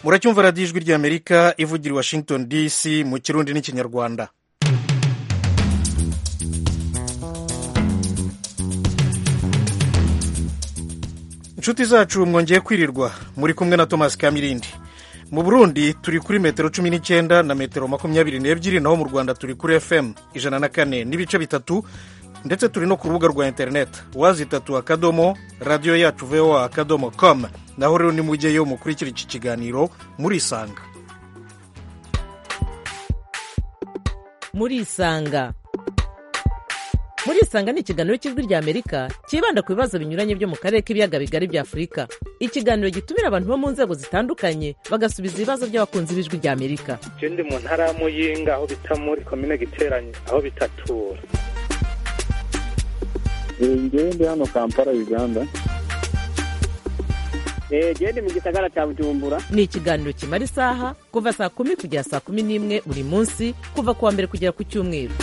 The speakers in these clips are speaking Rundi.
muracyumva radiyo ijwi ry'amerika ivugira i washington dc mu kirundi n'ikinyarwanda inshuti zacu mwongeye kwirirwa muri kumwe na thomas kamirindi mu burundi turi kuri metero cumi n'icyenda na metero makumyabiri n'ebyiri naho mu rwanda turi kuri fm ijana na kane n'ibice bitatu ndetse turi no ku rubuga rwa interineti wazi itatu akadomo radiyo yacu voa akadomo com naho rero nimujyeyo mukurikira iki kiganiro murisanga murisanga murisanga ni ikiganiro cy'ijwi rya amerika cyibanda ku bibazo binyuranye byo mu karere k'ibiyaga bigari bya afurika ikiganiro gitumira abantu bo mu nzego zitandukanye bagasubiza ibibazo by'abakunzi b'ijwi rya amerika je ndi mu ntara ya muyinga aho bita muri komine giteranye aho bitatura ngewe ndi hano kampala uganda genda mu gisagara cya bujumbura ni ikiganiro kimara isaha kuva saa kumi kugera saa kumi n'imwe buri munsi kuva ku wa mbere kugera ku cyumweru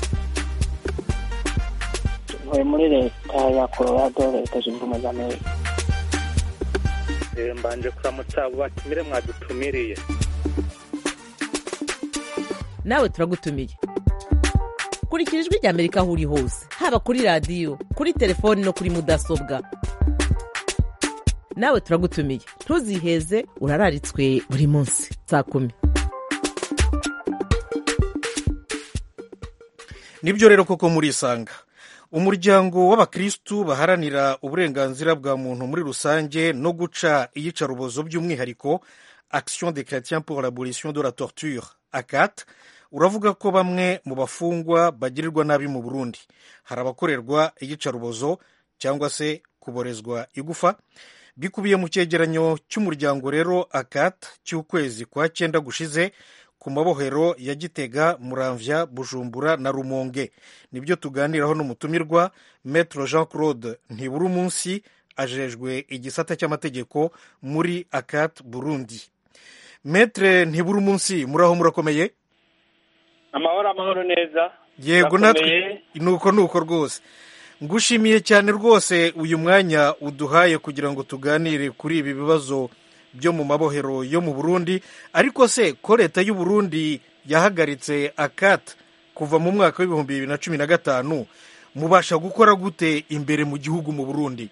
ntuye muri leta ya colorado leta zunze ubumwe za amerika Eh, mbanje kuramutsa abo batumire mwadutumiriye nawe turagutumiye kurikira ijwi rya amerika aho uri hose haba kuri radiyo kuri telefoni no kuri mudasobwa nawe turagutumiye ntuziheze urararitswe buri munsi saa kumi nibyo rero koko murisanga umuryango w'abakirisitu baharanira uburenganzira bwa muntu muri rusange no guca iyicarubozo by'umwihariko action des chrétiens pour l'abolition de la torture acat uravuga ko bamwe mu bafungwa bagirirwa nabi mu burundi hari abakorerwa iyicarubozo cyangwa se kuborezwa igufa bikubiye mu cyegeranyo cy'umuryango rero acat cy'ukwezi kwa cyenda gushize ku mabohero ya gitega muramvya bujumbura na rumonge nibyo tuganiraho n'umutumirwa metro jean claude ntibura umunsi ajejwe igisata cy'amategeko muri acat burundi metre ntibura umunsi muraho murakomeye amahoro amahoro neza yego Murakomeye? natwe nuko nuko rwose ngushimiye cyane rwose uyu mwanya uduhaye kugira ngo tuganire kuri ibi bibazo byo mu mabohero yo mu burundi ariko se ko leta y'u burundi yahagaritse akat kuva mu mwaka w'ibihumbi bibiri na cumi na gatanu mubasha gukora gute imbere mu gihugu mu burundi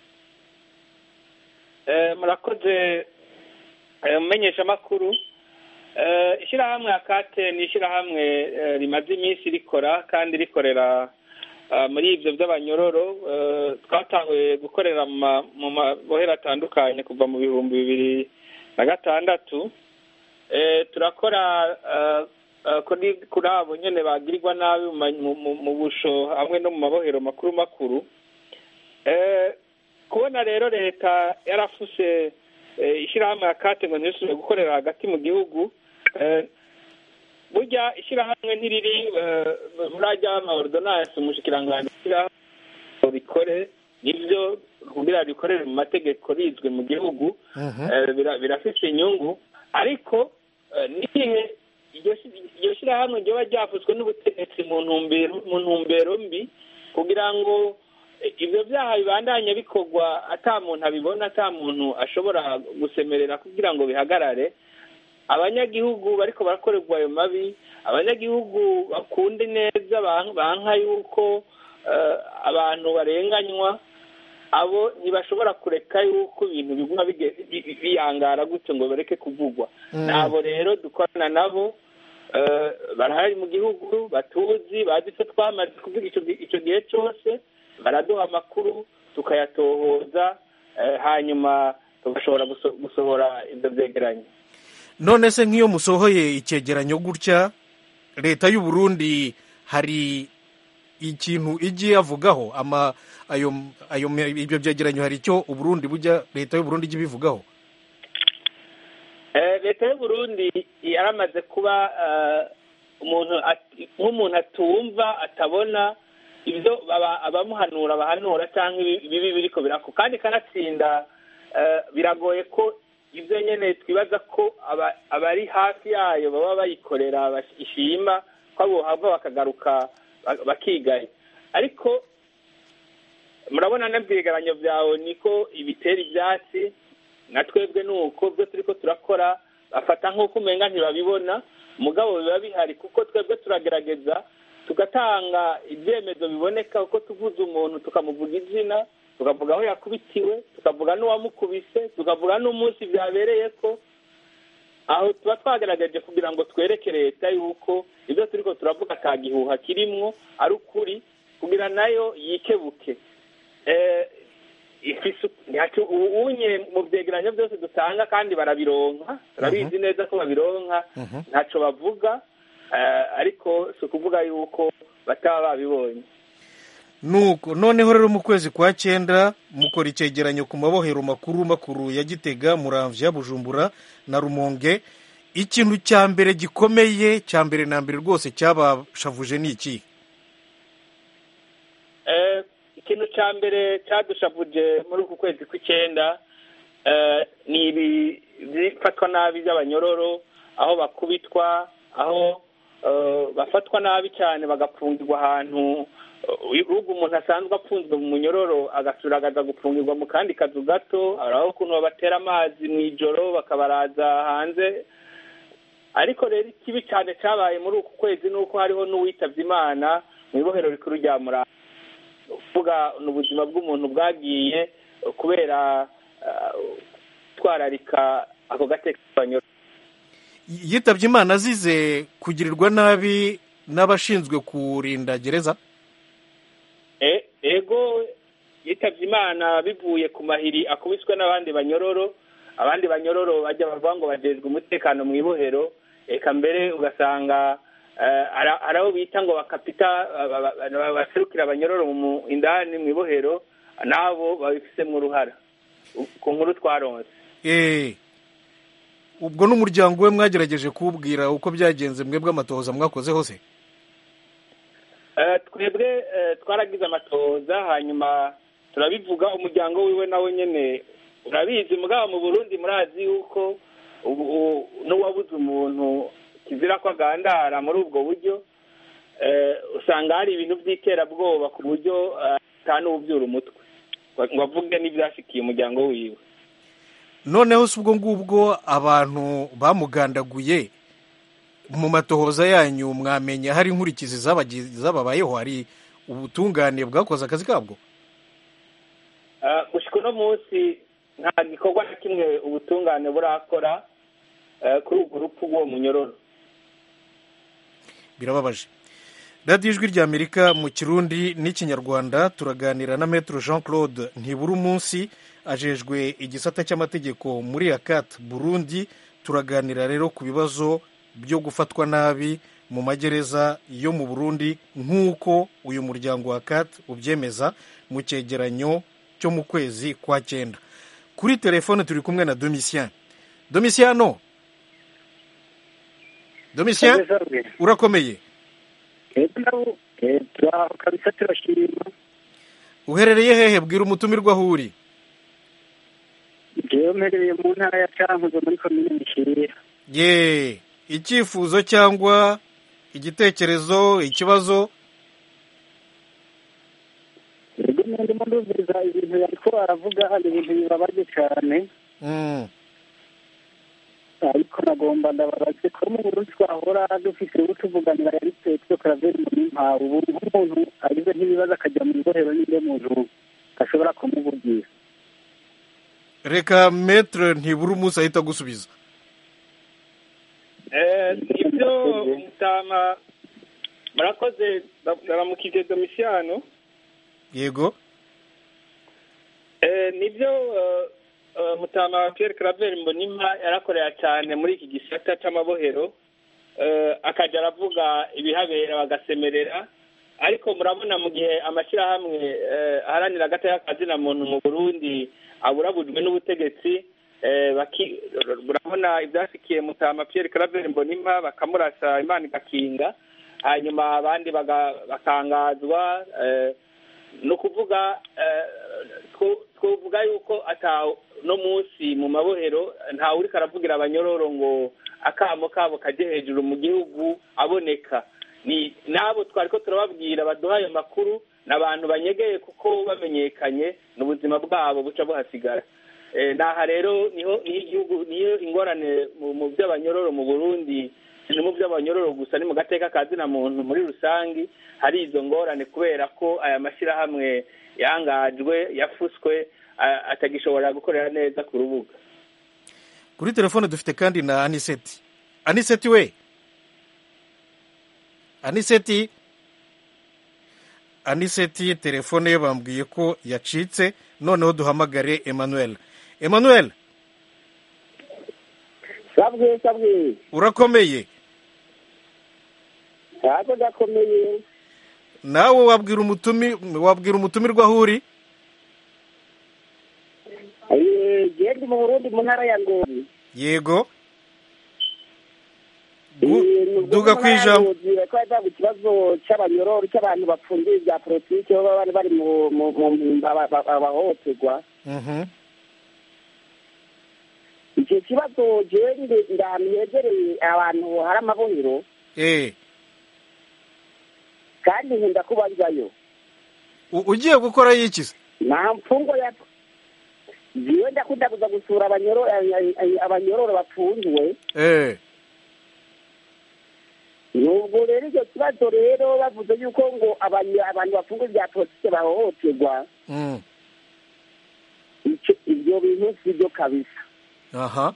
Eh, murakoze eh, mumenyeshamakuru Eh, ishyirahamwe akate ni ishyirahamwe eh, rimaze iminsi rikora kandi rikorera ah, muri ibyo by'abanyororo Eh, twatanguye gukorera mu ma- mu mabohero atandukanye kuva mu bihumbi bibiri na gatandatu Eh, turakora ah, ah, kuri kuri abo nyene bagirirwa nabi mu ma- mu- mu- mu busho hamwe no mu mabohero makuru makuru Eh, kubona rero leta yarafuse eh, ishyirahamwe ya kate ngo ntisubire gukorera hagati mu gihugu eh, burya ishyirahamwe ntiriri eh, muri ajya amaordonance umushikiranganji ishyirahamwe rikore nibyo kugira rikorere mu mategeko rizwe mu gihugu eh, bira- birafise inyungu ariko eh, n'igihe iryo shi- iryo shyirahamwe ryoba ryavuzwe n'ubutegetsi mu ntumbero mu ntumbero mbi kugira ngo eh, ibyo byaha bibandanye bikorwa ata muntu abibona ata muntu ashobora gusemerera kugira ngo bihagarare abanyagihugu bariko barakorerwa ayo mabi abanyagihugu bakunde neza ban- banka yuko eh, abantu barenganywa abo ntibashobora kureka yuko ibintu biguma bige- bi- bi- biyangara gutyo ngo bareke kuvugwa nabo rero dukorana nabo eh, barahari mu gihugu batuzi bazi icyo twamaze kuvuga ico gi- ico gihe cyose baraduha amakuru tukayatohoza eh, hanyuma tugashobora guso- gusohora ibyo byegeranye none se nk'iyo musohoye icyegeranyo gutya leta y'u burundi hari ikintu igiye avugaho ama ayo ayo ibyo byegeranyo hari icyo uburundi bujya leta y'u burundi ijya ibivugaho Eh, leta y'u Burundi yaramaze kuba eh, umuntu at- nk'umuntu atumva atabona ibyo baba- abamuhanura bahanura cyangwa ibi- ibibi biriko birako kandi kanatsinda eh, biragoye ko ibyo nyene twibaza ko aba- abari hafi yayo baba bayikorera bash- ishima ko abo hava bakagaruka bak- bakigaye ariko murabona n'ibyegeranyo byawe niko ibitera ibyatsi na twebwe ni uko byo turi ko turakora bafata nk'uko umenga ntibabibona mugabo biba bihari kuko twebwe turagerageza tugatanga ibyemezo biboneka kuko tuvuze umuntu tukamuvuga izina tukavuga aho yakubitiwe tukavuga n'uwamukubise tukavuga n'umunsi byabereye ko aho tuba twagerageje kugira ngo twereke leta yuko ibyo turi ko turavuga ata gihuha kirimwo ari ukuri kugira nayo yikebuke unye mu byegeranyo byose dutanga kandi barabironka turabizi neza ko babironka ntacyo bavuga ariko si ukuvuga yuko bataba babibonye nuko noneho rero mu kwezi kwa cyenda mukora icyegeranyo ku mabohero makuru makuru ya gitega muramvya bujumbura na rumonge ikintu cya mbere gikomeye cya mbere na mbere rwose cyabashavuje ni iki ikintu cya mbere cyadushavuje muri uku kwezi kw'icyenda ni ibi bifatwa nabi by'abanyororo aho bakubitwa aho bafatwa nabi cyane bagapfungirwa ahantu ubwo umuntu asanzwe apfunzwe mu munyororo agasuragaza gupfungirwa mu kandi kazu gato aho ukuntu babatera amazi mu ijoro bakabaraza hanze ariko rero ikibi cyane cyabaye muri uku kwezi ni uko hariho n'uwitabye imana mu ibohero rikuru rya muranga uvuga ni ubuzima bw'umuntu bwagiye kubera gutwararika ako gateka k'abanyoro yitabye imana azize kugirirwa nabi n'abashinzwe kurinda gereza ego yitabye imana bivuye ku mahiri akubiswe n'abandi banyororo abandi banyororo bajya bavuga ngo bajejwe umutekano mu ibohero reka mbere ugasanga ari abo bita ngo bakapita baserukira abanyororo mu indani mu ibohero nabo babifitemo uruhara ku nkuru twaronse ubwo n'umuryango we mwagerageje kuwubwira uko byagenze mwebwe amatohoza mwakoze hose twebwe twaragize amatohoza hanyuma turabivuga umuryango wiwe nawe nyine urabizi mugabo mu burundi murazi yuko n'uwabuze umuntu kizira ko agandara muri ubwo buryo usanga hari ibintu by'iterabwoba ku buryo n'ububyura umutwe ngo avuge n'ibyashikiye umuryango wiwe noneho si ubwo ngubwo abantu bamugandaguye mu matohoza yanyu mwamenya hari inkurikizi zababayeho hari ubutungane bwakoze akazi kabwo gushyika uno munsi nta gikorwa na kimwe ubutungane burakora kuri urwo rupfu rw'uwo munyororo birababaje radiyo ijwi ry'amerika mu kirundi n'ikinyarwanda turaganira na metero jean claude ntibura umunsi ajejwe igisata cy'amategeko muri akati burundi turaganira rero ku bibazo byo gufatwa nabi mu magereza yo mu burundi nk'uko uyu muryango wa akati ubyemeza mu cyegeranyo cyo mu kwezi kwa cyenda kuri telefone turi kumwe na domisiyani domisiyano domisiyani urakomeye kabisa turashima uherereye hehe bwira umutumirwa aho uri ngewe mperereye mu ntara ya cankuzo muri komine mishirira ye icyifuzo cyangwa igitekerezo ikibazo yego ndimo ndumviriza ibintu yariko aravuga hari ibintu bibabaje cyane ariko nagomba ndababaze ko mu burundi twahora dufise uwo tuvuganira yari petero karaveri mu nimpa ubu nk'umuntu agize nk'ibibazo akajya mu ibohero n'inde muntu ashobora kumuvugira reka metere ntibura umunsi ahita agusubiza nibyo mutama murakoze baramukije domisiyano yego nibyo mutama Pierre Claver mbonimpa yarakorera cyane muri iki gisata cy'amabohero akajya aravuga ibihabera bagasemerera ariko murabona mu gihe amashyirahamwe aharanira agateka kazina muntu mu burundi aburabujwe n'ubutegetsi murabona ibyashyikiye mutama Pierre Claver mbonimpa bakamurasa imana igakinga hanyuma abandi bakangazwa ni ukuvuga twavuga yuko no munsi mu mabohero ntawe uri karavugira abanyororo ngo akamo kabo kajye hejuru mu gihugu aboneka ni n'abo twari ko turababwira baduha ayo makuru ni abantu banyegeye kuko bamenyekanye ni ubuzima bwabo buca buhasigara Eh, naha rero niho niho igihugu niyo ingorane mu mu by'abanyororo mu burundi si no mu by'abanyororo gusa ni mu gateka ka zina muntu muri rusange hari izo ngorane kubera ko aya mashyirahamwe yangajwe yafuswe a- atagishobora gukorera neza ku rubuga kuri telefone dufite kandi na aniseti aniseti we aniseti aniseti telefone ye bambwiye ko yacitse noneho duhamagare emmanuel emmanuel sabwe sabwe urakomeye ntabwo gakomeye nawe wabwira umutumi wabwira umutumirwa aho uri genda mu burundi mu ntara ya ngozi yego Gu- duga ku ijambo twari ku ikibazo cy'abanyororo cy'abantu bapfungiye bya politiki baba bari bari mu mu- mu mpimba ba- ba- bahohoterwa Mhm. icyo kibazo jewe ndi- ndi ahantu hegereye abantu hari amabohero eh kandi nkunda kubazayo u- ugiye gukora yikize nta mfungo ya jewe ndakunda kuza gusura abanyoro- abanyororo bapfunzwe eh nubwo rero icyo kibazo rero bavuze yuko ngo abanya- abantu bafunga ibya politiki bahohoterwa mm. icyo- ibyo bintu si byo kabisa aha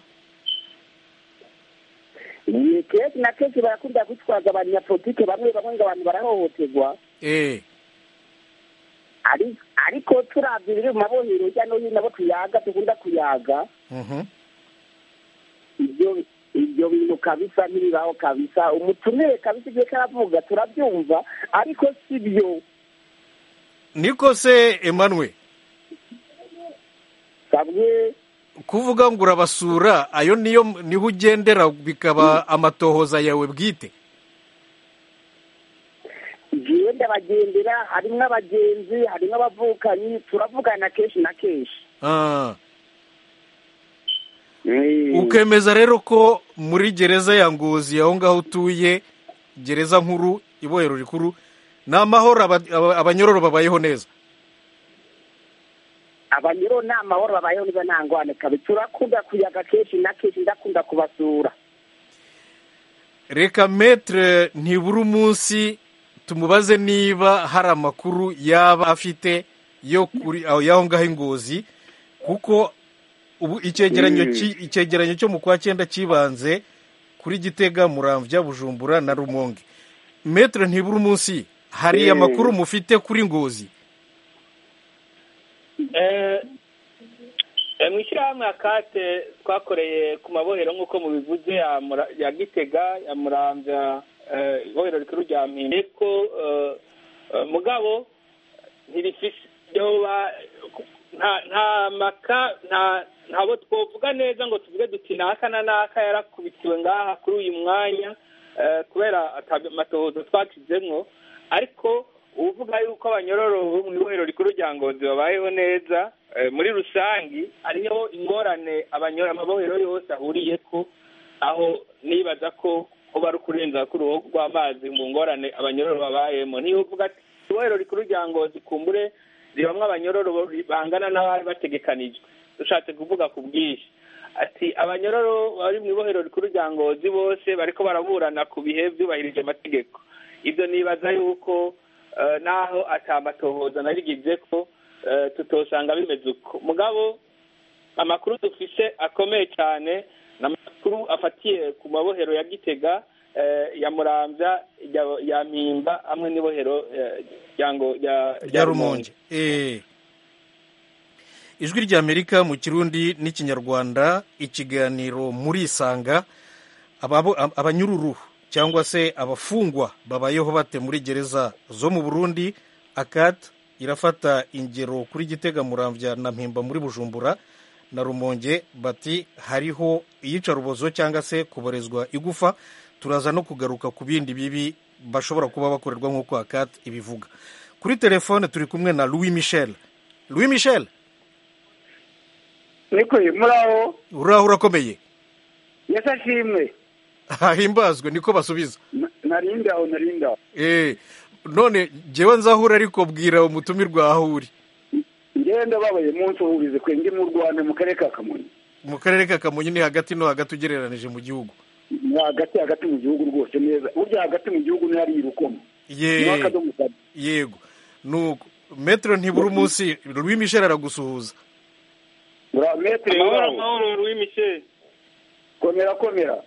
ni kenshi na kenshi barakunda kwitwaza abanyapolitike bamwe bamwe ngo abantu barahohoterwa eh ari- ariko turabye ibiri mu mabohero hirya no hino abo tuyaga dukunda kuyaga mhm ibyo ibyo bintu kabisa ntibibaho kabisa umutumire kabisa igihe karavuga turabyumva ariko si byo niko se emmanuel sabwe kuvuga ngo urabasura ayo niyo niho ugendera bikaba amatohoza yawe bwite jewe ndabagendera harimo abagenzi harimo abavukanyi turavugana kenshi na kenshi ah. Eh, ukemeza rero ko muri gereza ya ngozi aho ngaho utuye gereza nkuru ibohero rikuru ni amahoro aba- aba- abanyororo babayeho neza abanyuro ni amahoro babayeho neza nta ngwane kabi turakunda kuyaga kenshi na kenshi ndakunda kubasura reka metere ntibura umunsi tumubaze niba hari amakuru yaba afite yo kuri aho y'aho ngaho ingozi kuko ubu icyegeranyo ki- icyegeranyo cyo mu kwa cyenda kibanze kuri gitega muramvya bujumbura na rumonge metere ntibura umunsi hari Mm. amakuru mufite kuri ngozi Eh, eh, mu ishyirahamwe akate twakoreye ku mabohero nk'uko mubivuze ya Mura- ya gitega ya muramvya eh, ibohero rikuru rya mpimbe ko eh, eh, mugabo ntirifise yoba nta nta maka nta ntabo twovuga neza ngo tuvuge duti naka na naka yarakubitiwe ngaha kuri uyu mwanya eh, kubera ata amatohoza twakizemwo ariko uvuga yuko abanyororo bo mu ibohero rikuru rya ngozi babayeho neza eh, muri rusangi hariho ingorane abanyoro amabohero yose ahuriyeko aho nibaza ko kuba ari ukurenza k'uruhu rw'amazi mu ngorane abanyororo babayemo niyo uvuga ati ibohero rikuru rya ngozi kumbure ribamwo abanyororo bangana n'abari bategekanijwe dushatse kuvuga ku bwinshi ati abanyororo bari mu ibohero rikuru rya ngozi bose bariko baraburana ku bihe byubahirije amategeko ibyo nibaza yuko eh, naho atamatohoza narigize ko eh, tutosanga bimeze uko mugabo amakuru dufise akomeye cyane ni amakuru afatiye ku mabohero ya gitega eh, ya muramvya ya- ya mpimba hamwe n'ibohero eh, rya ngo- rya- rya rumonge Eh. ijwi ry'amerika mu kirundi n'ikinyarwanda ikiganiro muri isanga ababo- ab- abanyururu cyangwa se abafungwa babayeho bate muri gereza zo mu burundi akat irafata ingero kuri gitega muramvya na mpimba muri bujumbura na rumonge bati hariho iyicarubozo cyangwa se kuborezwa igufa turaza no kugaruka ku bindi bibi bashobora kuba bakorerwa nk'uko akat ibivuga kuri telefone turi kumwe na louis michel louis michel niko muraho uraho urakomeye yesi ashimwe hahimbazwe niko basubiza narinde aho narinde aho Eh, none jyewe nzahura ariko bwira umutumirwa aho uri ngenda babaye munsi uhurize kwe ndi mu rwanda mu karere ka kamonyi mu karere ka kamonyi ni hagati no hagati ugereranije mu gihugu ni hagati hagati mu gihugu rwose neza burya hagati mu gihugu ni hariya urukoma Ye- niho akadomo kabi yego nuko metero ntibura umunsi louis michel aragusuhuza ura metere amahoro wawe amahoro louis michel komera komera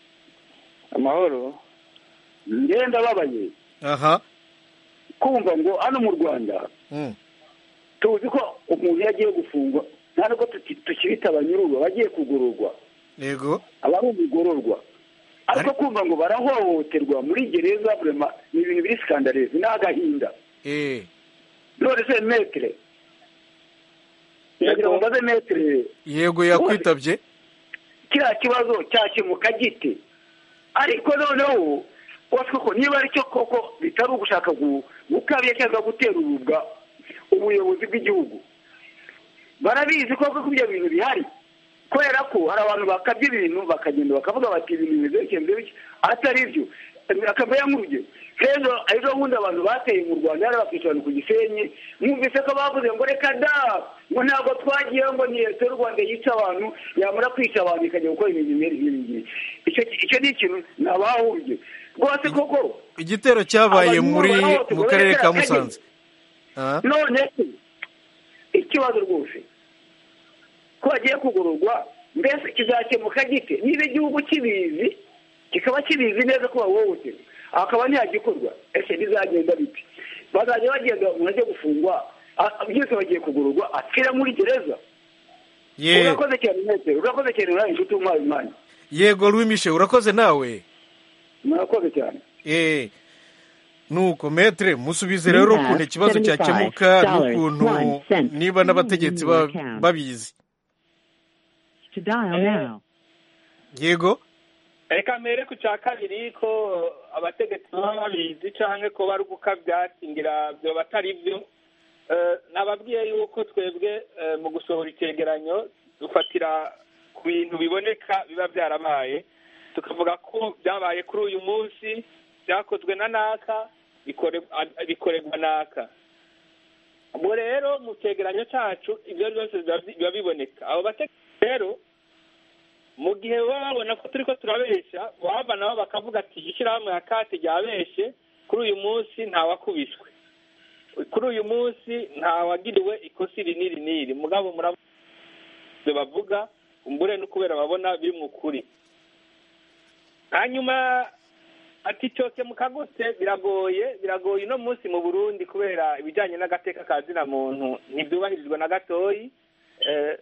amahoro ngenda babaye aha kumva ngo hano mu rwanda Mm. tuzi ko umuntu iyo agiye gufungwa nta nubwo tuki- tukibita abanyururu abagiye kugororwa yego aba ari umugororwa ariko kumva ngo barahohoterwa muri gereza burema ni ibintu biri sikandarezi ni agahinda eh none se metere ndagira ngo mbaze metere yego yakwitabye kiriya kibazo cyakemuka gite ariko noneho wose koko niba ari cyo koko bitari ugushaka gu- gukabya cyangwa gutera urubwa ubuyobozi bw'igihugu barabizi koko ko ibyo bintu bihari kubera ko hari abantu bakabya ibintu bakagenda bakavuga bati ibintu bimeze bityo bimeze bityo atari byo akaba nk'urugero rero ejo bundi abantu bateye mu rwanda yari bakicarana ku gisenyi mwumvise ko bavuze ngo reka da ngo ntabwo twagiye ngo ni leta y'u rwanda yica abantu yamara kwica abantu ikajya gukora ibintu bimwe n'ibi ngibi icyo icyo ni ikintu ntabahurye rwose koko igitero cyabaye Abantu muri barahohoterwa, mu karere ka bareka musanze Ah, none se ikibazo rwose ko bagiye kugororwa mbese kizakemuka gite niba igihugu kibizi kikaba kibizi neza ko bahohoterwa akaba ntiyagikorwa ese bizagenda biti bazajya bagenda umuntu ajya gufungwa a- byose bagiye kugororwa apfira muri gereza ye urakoze cyane metero urakoze cyane uraye inshuti umuhaye umwanya yego louis michel urakoze nawe murakoze cyane eh nuko metre musubize rero ukuntu ikibazo cyakemuka n'ukuntu niba n'abategetsi ba- babizi To dial now. yego reka mbere ku cya kabiri ko abategetsi baba babizi cyangwa ko bari gukabyakingira byo batari byo Eh, nababwiye yuko twebwe eh, mu gusohora icyegeranyo dufatira ku bintu biboneka biba byarabaye tukavuga ko byabaye kuri uyu munsi byakozwe na naka bikore- a- bikorerwa naka ubwo rero mu cyegeranyo cyacu ibyo byose biba biba biboneka abo bategetsi rero mu gihe baba babona ko turi ko turabeshya waba nabo bakavuga ati ishyirahamwe ya kate ryabeshye kuri uyu munsi ntawakubiswe kuri uyu munsi ntawagiriwe ikosi iri n'iri n'iri mugabo murabona ibyo bavuga umbure no kubera babona biri mu kuri hanyuma ati cyose mu kagutse biragoye biragoye uno munsi mu burundi kubera ibijyanye n'agateka ka zina muntu ntibyubahirizwa na gatoyi Eh,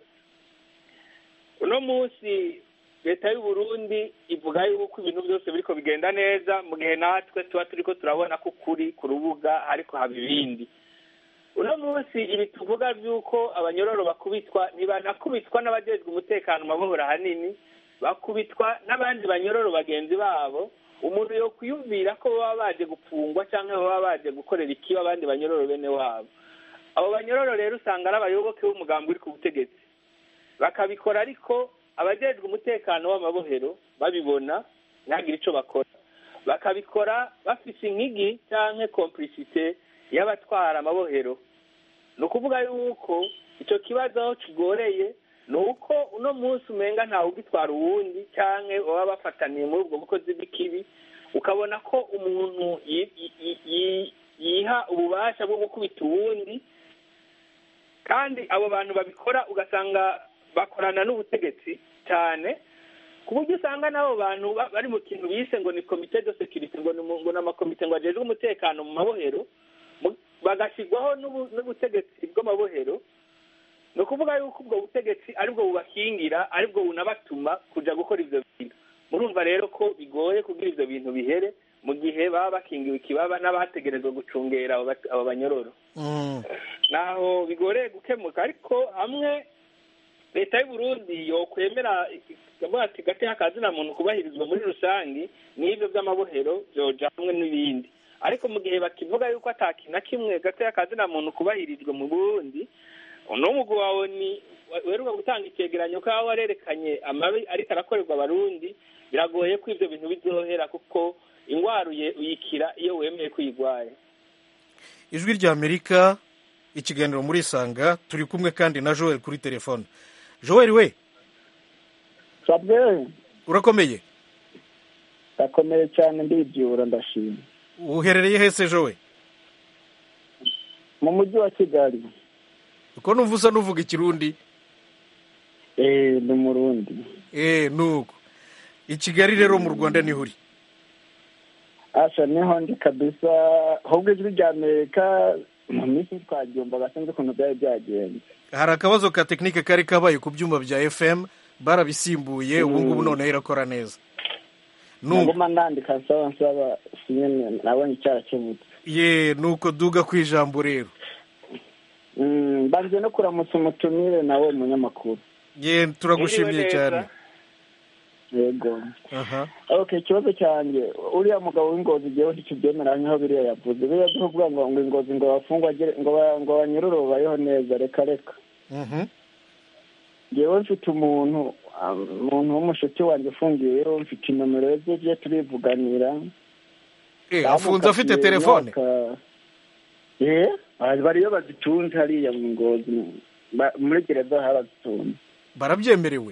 uno munsi leta y'u Burundi ivuga yuko ibintu byose biriko bigenda neza mu gihe natwe tuba turiko turabona ko ukuri ku rubuga ariko haba ibindi uno munsi ibi tuvuga by'uko abanyororo bakubitwa ntibanakubitwa n'abajejwe umutekano mu mabohora ahanini bakubitwa n'abandi banyororo bagenzi babo umuntu yo kwiyumvira ko baba baje gupfungwa cyangwa baba baje gukorera ikiba abandi banyororo bene wabo abo banyororo rero usanga ari abayoboke b'umugambi uri ku butegetsi bakabikora ariko abajejwe umutekano w'amabohero babibona ntihagire icyo bakora bakabikora bafise inkigi cyangwa complicite y'abatwara amabohero ni ukuvuga yuko icyo kibazo aho kigoreye ni uko uno munsi umenga ntawe ugitwara uwundi cyangwa baba bafataniye muri ubwo bukozi bw'ikibi ukabona ko umuntu yi- yi- yi- yiha ububasha bwo gukubita uwundi kandi abo bantu babikora ugasanga bakorana n'ubutegetsi cyane ku buryo usanga n'abo bantu ba- bari mu kintu bise ngo ni komite de sekirite ngo ni mu- ngo ni amakomite ngo ajejwe umutekano mu mabohero mu- bagashyirwaho n'ubu- n'ubutegetsi bw'amabohero ni ukuvuga yuko ubwo butegetsi aribwo bubakingira aribwo bunabatuma kuja gukora ivyo bintu murumva rero ko bigoye kugira ivyo bintu bihere mu gihe baba bakingiwe ikibaba n'abategerezwa gucungera abo bat- abo banyororo Mm. naho bigoreye gukemuka ariko hamwe leta y'u Burundi yokwemera ikavuga ati gateka kazina muntu kubahirizwa muri rusange n'ibyo by'amabohero byoja hamwe n'ibindi ariko mu gihe bakivuga yuko ata kintu na kimwe gateka kazina muntu kubahirizwa mu Burundi uno mugwi wawe ni weruka gutanga icyegeranyo ko waba warerekanye amabi ariko arakorerwa abarundi biragoye ko ibyo bintu bizohera kuko ingwara uye- uyikira iyo wemeye ko uyigwaye ijwi ry'amerika ikiganiro muri isanga turi kumwe kandi na joel kuri telefone joel we sabwe urakomeye ndakomeye cyane ndibyura ndashima uherereye hese joel mu mujyi wa kigali uko numva usa n'uvuga ikirundi eee ni umurundi eee nuko i kigali rero mu rwanda niho uri asha niho ndi kabisa ahubwo ijwi rya amerika mu minsi twaryumvaga sinzi ukuntu byari byagenze hari akabazo ka tekinike kari kabaye ku byuma bya fm barabisimbuye ubu ngubu noneho irakora neza nuko naguma nandika nsaba nsaba sinyine nabonye cyarakemutse ye nuko duga ku ijambo rero Mm, mbanze no kuramutsa umutumire nawe munyamakuru ye turagushimiye Mwiriwe neza. cyane yego aha okay ikibazo cyanjye uriya mugabo w'ingozi igihe ntikibyemera nk'aho biriya yavuze biriya byo kuvuga ngo ngo ingozi ngo bafungwa agere- ngo ba- ngo banyurure babayeho neza reka reka Mhm. ngewe mfite umuntu ah, umuntu w'umushuti wanjye ufungiyeyo mfite inomero ze tujye turivuganira Eh, afunze afite telefone ye bariyo bazitunze hariya mu ngozi Ba- muri gereza harazitunze barabyemerewe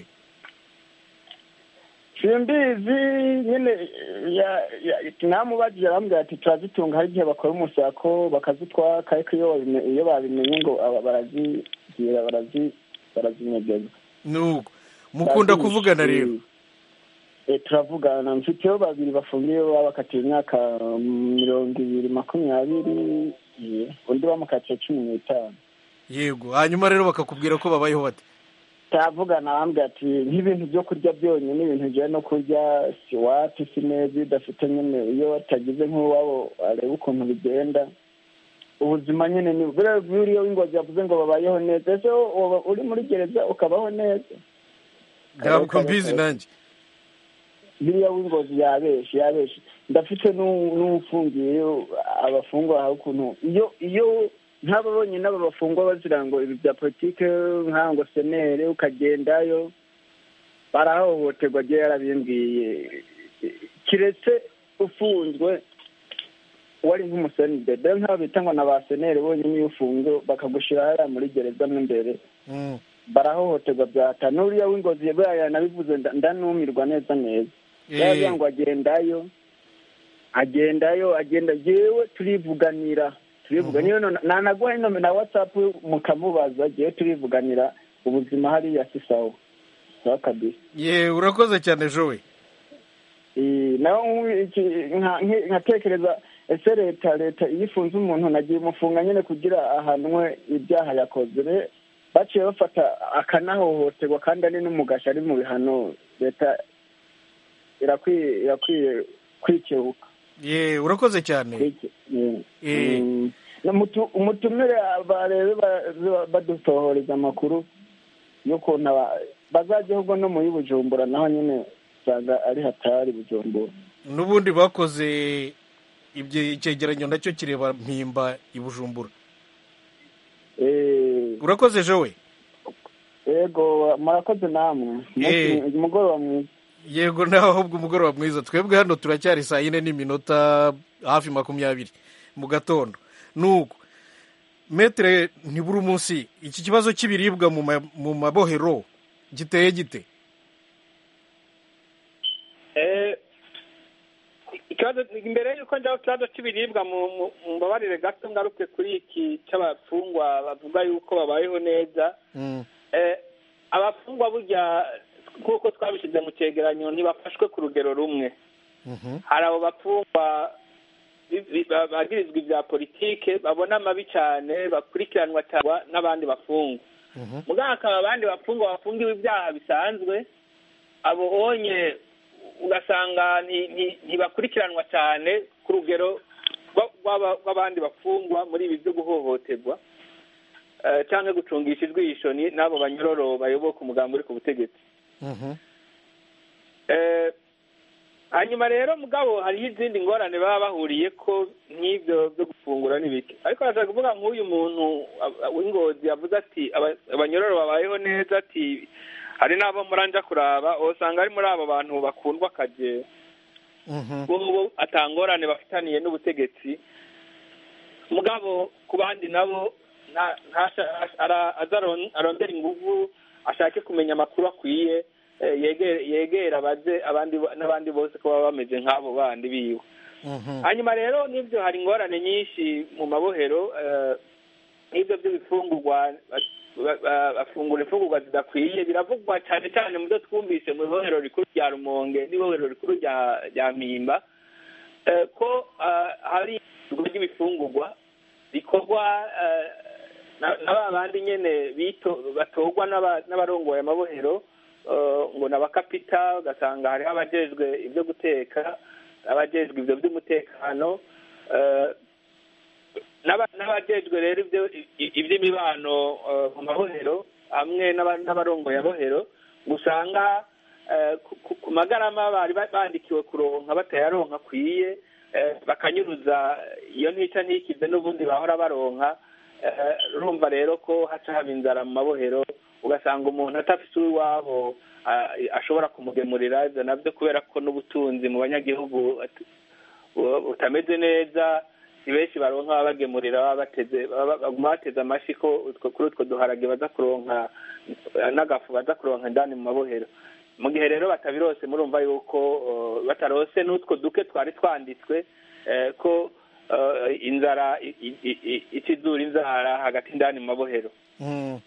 simbizi nyine ya- ya- namubajije arambwira ati turazitunga hari igihe bakora umusako bakazitwaka ariko iyo babime- iyo babimenye ngo aba- barazigira barazi barazinyegeza nuko mukunda Barazihisha. kuvugana rero Eh, turavugana mfiteho babiri bafungiye babakatiye imyaka mm, mirongo ibiri makumyabiri eh, undi bamukatiye cumi n'itanu yego hanyuma rero bakakubwira ko babayeho bate turavugana arambwira ati nk'ibintu byo kurya byonyine ibintu bijyanye no kurya si wapi si neza iyo udafite nyine iyo watagize nk'uwabo areba ukuntu bigenda ubuzima nyine ni buriya buriya w'ingozi yavuze ngo babayeho neza ese wowe uri muri gereza ukabaho neza ntabwo mbizi nanjye biriya w'ingozi yabeshe yabeshe ndafite n'u- n'ufungiye abafungwa aho ukuntu iyo iyo nk'aba bonyine aba bafungwa bazira ngo ibi bya politike nk'aho ngo senere ukagendayo barahohoterwa agiye yarabimbwiye kiretse ufunzwe wari nk'umusenidede nk'abo bita ngo na ba senere bonyine iyo ufunzwe bakagushyira hariya muri gereza mo imbere Mm. barahohoterwa byata n'uriya w'ingozi buriya yanabivuze nda- ndanumirwa neza neza Eh, yaravuga ngo agendayo agendayo agenda yewe turivuganira turivuganira none nanaguha inome na watsapu mukamubaza yewe turivuganira ubuzima hariya si sawa sawa kabisa ye urakoze cyane jowe Eh, naho nk'ubu iki- nka- nki- nkatekereza ese leta leta iyo ifunze umuntu nagiye umufunga nyine kugira ahanwe ibyaha yakoze Re- baciye bafata akanahohoterwa kandi ari n'umugasha ari mu bihano leta irakwiye irakwiye kwikebuka ye urakoze cyane Kwike- mm. Eh. Mm. Na mutu- umutumire barebe ba- badusohoreza amakuru y'ukuntu aba- bazajya ahubwo no muri bujumbura naho nyine usanga ari hatari bujumbura n'ubundi bakoze ibyo icyegeranyo nacyo kireba mpimba i bujumbura Eh, urakoze jowe yego murakoze namwe Eh. Umunsi- umugoroba mwiza yego nawe ahubwo umugoroba mwiza twebwe hano turacyari saa yine n'iminota hafi makumyabiri mu gatondo nuko metere ntibura umunsi iki kibazo cy'ibiribwa mu ma- mu mabohero giteye gite Eh, ikibazo imbere y'uko njyaho ikibazo cy'ibiribwa mu mu- mu mbabarire gato ngaruke kuri iki cy'abafungwa bavuga yuko babayeho neza Mm, Eh, abafungwa burya nk'uko twabishyize mu cyegeranyo ntibafashwe ku rugero rumwe mhm, hari abo bafungwa bi- bi- ba- bagirizwa ibya politike babona amabi cyane bakurikiranwa cyangwa n'abandi bafungwa mhm, muganga hakaba abandi bafungwa bafungiwe ibyaha bisanzwe abo onye ugasanga nti- nti- ntibakurikiranwa cyane ku rugero rwa- rw'aba- rw'abandi bafungwa muri ibi byo guhohoterwa eh, cyangwa gucungisha ijwisho ni- n'abo banyororo bayoboka umugambi uri ku butegetsi mhm. Eh, hanyuma rero mugabo hariho izindi ngorane baba bahuriye ko nk'ibyo byo gufungura n'ibiki ariko bashaka kuvuga nk'uyu muntu a- w'ingozi yavuze ati aba- abanyororo babayeho neza ati hari n'abo muranja kuraba usanga ari muri abo bantu bakundwa akaje Mhm. bo atangorane bafitaniye n'ubutegetsi mugabo ku bandi nabo nta- ntasha- ara- aza aron- arondera inguvu ashake kumenya amakuru akwiye eh, yegere yegera abaze abandi bo- n'abandi bose ko baba bameze nk'abo bandi biwe Mhm. hanyuma rero n'ibyo hari ingorane nyinshi mu mabohero eh, nk'ibyo by'ibifungurwa ba- ba- ba- bafungura imfungurwa zidakwiye biravugwa cyane cyane mu byo twumvise mu ibohero rikuru rya rumonge n'ibohero rikuru rya rya mpimba eh, ko eh, hari ibigo ry'ibifungurwa bikorwa eh, na na ba bandi nyene bito batorwa n'aba- n'abarongoye amabohero eh, ngo ni abakapita ugasanga hariho abajejwe ibyo guteka abajejwe ibyo by'umutekano eh, n'aba- n'abajejwe rero ibyo i- iby'imibano eh, mu mabohero hamwe n'aba- n'abarongoye abohero usanga eh, ku- ku- ku magarama bari ba- bandikiwe kuronka batayaronka akwiye eh, bakanyuruza iyo ntica ntikize n'ubundi bahora baronka eh, urumva rero ko haca haba inzara mu mabohero ugasanga umuntu atafise uw'iwabo ah, ashobora kumugemurira ibyo nabyo kubera ko n'ubutunzi mu banyagihugu at- bu- butameze neza si benshi baronka babagemurira baba bateze baba- baguma bateze amashi ko utwo- kuri utwo duharage baza kuronka eh, n'agafu baza kuronka indani mu mabohero mu gihe rero batabirose murumva yuko eh, batarose n'utwo duke twari twanditswe eh, ko eh, inzara i- i- i- i- ikizura inzara hagati indani mu mabohero Mm.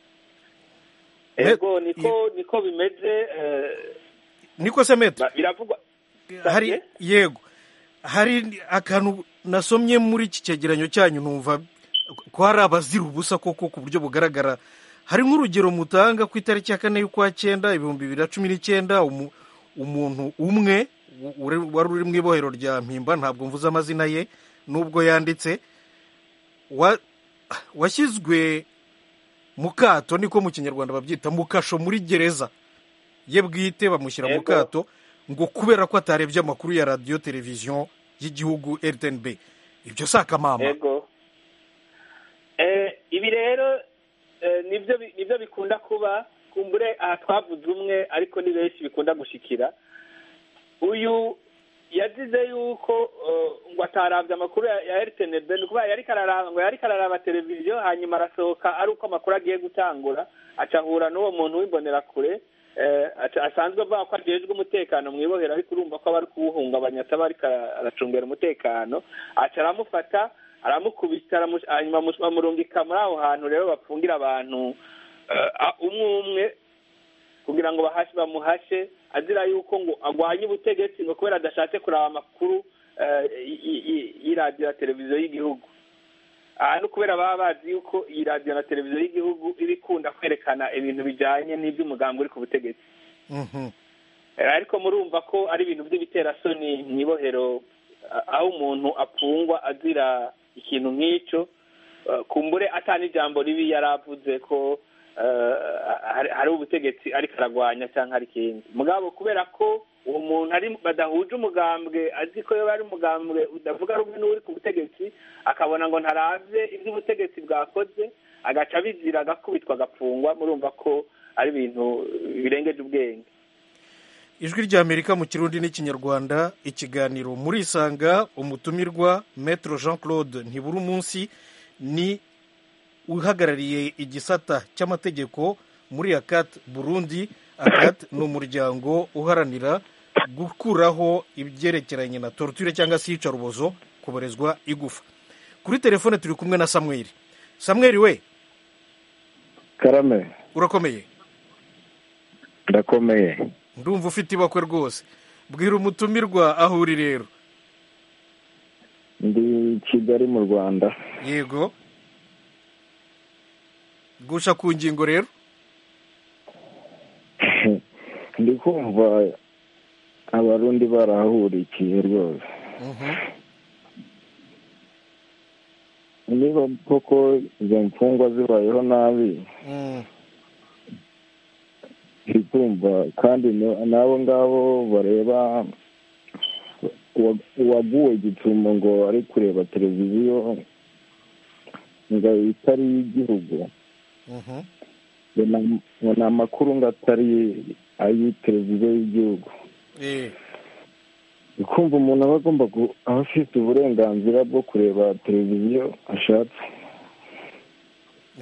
ego niko niko bimeze eh, niko se metre ba- biravugwa hari Sabye? yego hari akantu nasomye muri iki cyegeranyo cyanyu numva ko hari abazira ubusa koko ku buryo bugaragara hari nk'urugero mutanga ku itariki ya kane y'ukwa cyenda ibihumbi bibiri na cumi n'icyenda umu- umuntu umwe u- uri- wari uri mu ibohero rya mpimba ntabwo mvuze amazina ye nubwo yanditse wa- washyizwe mu kato niko mu kinyarwanda babyita mu kasho muri gereza ye bwite bamushyira mu Yego. kato ngo kubera ko atarebye amakuru ya radiyo televiziyo y'igihugu rtnb ibyo si akamama ego Eh, ibi rero eh, nibyo bi- nibyo bikunda kuba kumbure aha twavuze umwe ariko ni benshi bikunda gushikira uyu yazize yuko eh, ngo atarabye amakuru ya ya rtnb ni ukuvuga yariko araraba ngo yariko araraba televiziyo hanyuma arasohoka ari uko amakuru agiye gutangura aca ahura n'uwo muntu w'imbonerakure eh, aca- asanzwe avuga ko ajejwe umutekano mu ibohero ariko urumva ko aba ari kuwuhungabanya ataba ariko ara- aracungera umutekano aca aramufata aramukubita aramu- hanyuma amu- bamurungika muri aho hantu rero bapfungira abantu eh, a- umwe umwe kugira ngo bahashe bamuhashe azira yuko ngo agwanye ubutegetsi ngo kubera adashatse kuraba amakuru eh, y- y- y- y'iradiyo na televiziyo y'igihugu aha ni ukubera baba bazi yuko iyi radiyo na televiziyo y'igihugu iba ikunda kwerekana ibintu bijyanye n'iby'umugambi uri ku butegetsi Mhm. Eh, ariko murumva ko ari ibintu by'ibiterasoni mu ibohero ah, aho umuntu apfungwa azira ikintu nk'icyo eh, kumbure atani ijambo ribi yari avuze ko eh, hari hari ubutegetsi ariko aragwanya cyangwa hari ikindi mugabo kubera ko uwo muntu ari badahuje umugambwe azi ko yoba ari umugambwe udavuga rumwe n'uri ku butegetsi akabona ngo ntaravye ibyo ubutegetsi bwakoze agaca abizira agakubitwa agapfungwa murumva ko ari ibintu birengeje ubwenge ijwi ry'amerika mu kirundi n'ikinyarwanda ikiganiro muri isanga umutumirwa metro jean claude ntibura umunsi ni uhagarariye igisata cy'amategeko muri akat burundi akat ni umuryango uharanira gukuraho ibyerekeranye na torture cyangwa se iyicarubozo kuborezwa igufa kuri telefone turi kumwe na samweri samweri we karame urakomeye ndakomeye ndumva ufite ibakwe rwose bwira umutumirwa aho uri rero ndi kigali mu rwanda yego gusha ku ngingo rero ndi kumva abarundi barahurikiye rwose Mhm. niba koko izo mfungwa zibayeho nabi Mm. ndi kumva kandi n- n'abo ngabo bareba uwa- uwaguwe gitumo ngo ari kureba televiziyo ngo itari iy'igihugu Mhm. ngo na- ngo ni amakuru ngo atari ay'i televiziyo y'igihugu Eh, kumva umuntu aba agomba gu- aba afite uburenganzira bwo kureba televiziyo ashatse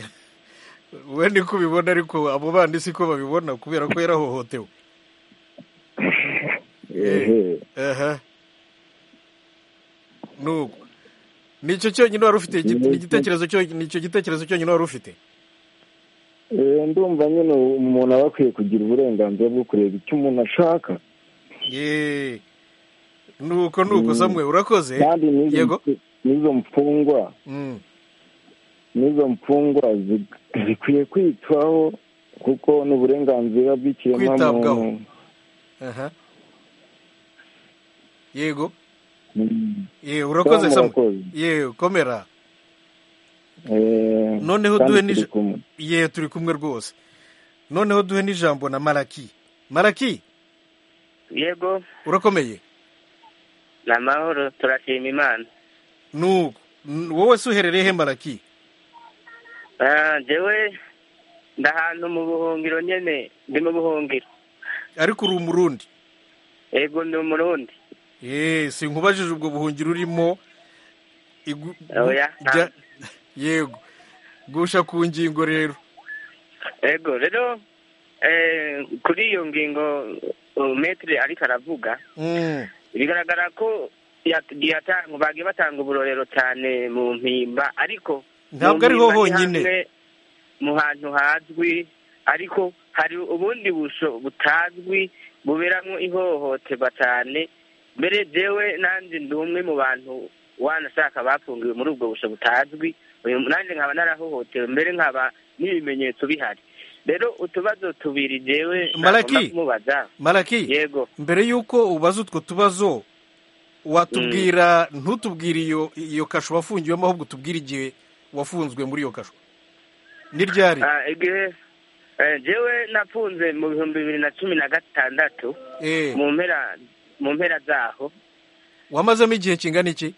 we niko ubibona ariko abo bandi siko babibona kubera ko yarahohotewe ehe aha nuko nicyo cyonyine wari ufite igite- Yego. igitekerezo cyo nicyo gitekerezo cyonyine wari ufite Eh, ndumva nyine umuntu aba akwiye kugira uburenganzira bwo kureba icyo umuntu ashaka ye nuko nuko Mm. samwe urakoze kandi n'izo yego mfu- n'izo mfungwa Mm. n'izo mfungwa zi- zikwiye kwitwaho kuko ni uburenganzira Kwitabwaho. bw'ikiremwamuntu aha yego Mm. ye urakoze Sawa, samwe murakoze. ye komera Eh, noneho kandi duhe turi n'ij- kumwe. ye turi kumwe rwose noneho duhe n'ijambo na maraki maraki yego urakomeye ni amahoro turashima imana nuko N- wowe se uherereye he maraki Ah, jewe ndahantu mu buhungiro nyene ndi mu buhungiro ariko uri umurundi yego ndi umurundi ye sinkubajije ubwo buhungiro urimo igu- Oya, gu- jya- yego gusha ku ngingo rero yego rero eh, kuri iyo ngingo uh, metre ariko aravuga Mm. bigaragara ko yagiye atanga bagiye batanga uburorero cyane mu mpimba ariko Ntabwo mu ariho mpimba ni honyine. hamwe mu hantu hazwi ariko hari ubundi busho butazwi buberamo ihohoterwa cyane mbere jewe nanjye ndi umwe mu bantu wanashaka bafungiwe muri ubwo busho butazwi uyu nanjye nkaba narahohotewe mbere nkaba n'ibimenyetso bihari rero utubazo tubiri jewe Malaki. nagomba kumubaza maraki yego mbere y'uko ubaza utwo tubazo watubwira ntutubwire iyo iyo kasho wafungiwemo ahubwo utubwire igihe wafunzwe muri iyo kasho ni ryari Ah, igihe eh, jewe nafunze mu bihumbi bibiri na cumi na gatandatu Eh, mu mpera mu mpera zaho wamazemo igihe kingana iki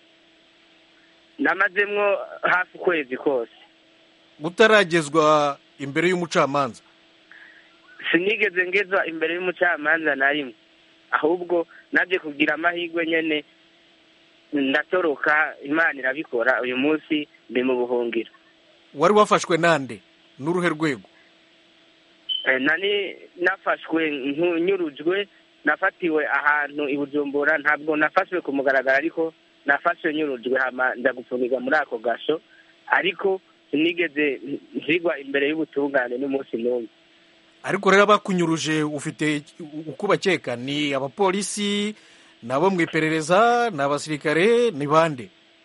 namazemwo hafi ukwezi kose utaragezwa imbere y'umucamanza sinigeze ngezwa imbere y'umucamanza na rimwe ahubwo nabyo kugira amahirwe nyene ndatoroka imana irabikora uyu munsi ndi mu buhungiro wari wafashwe nande n'uruhe rwego Eh, nani nafashwe nku- nyurujwe nafatiwe ahantu i bujumbura ntabwo nafashwe ku mugaragaro ariko nafashwe nyurujwe hama nza gufungirwa muri ako gasho ariko sinigeze nzigwa imbere y'ubutungane n'umunsi n'umwe ariko rero abakunyuruje ufite uko ubakeka ni abapolisi ni abo mu iperereza ni abasirikare ni bande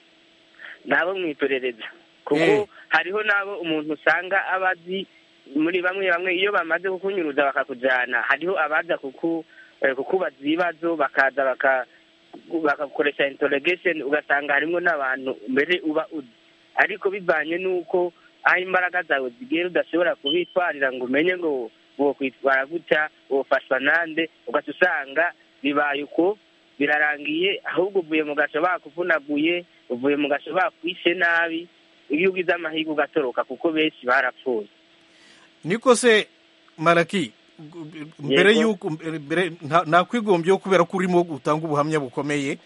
nabo mu iperereza kuko Eh. hariho n'abo umuntu usanga aba azi muri bamwe bamwe iyo bamaze kukunyuruza bakakujyana hariho abaza kuku eh, kukubaza ibibazo bakaza baka bagakoresha interrogation ugasanga harimo n'abantu mbere uba uzi ariko bivanye n'uko aho imbaraga zawe zigera udashobora kubitwarira ngo umenye ngo wokwitwara gutya wofashwa nande ugaca usanga bibaye uko birarangiye ahubwo uvuye mu gasho bakuvunaguye uvuye mu gasho bakwishe nabi iyo ugize amahirwe ugatoroka kuko benshi barapfuye niko se maraki mbere Yego. y'uko mbere nta- nakwigombyeho kubera ko urimo utanga ubuhamya bukomeye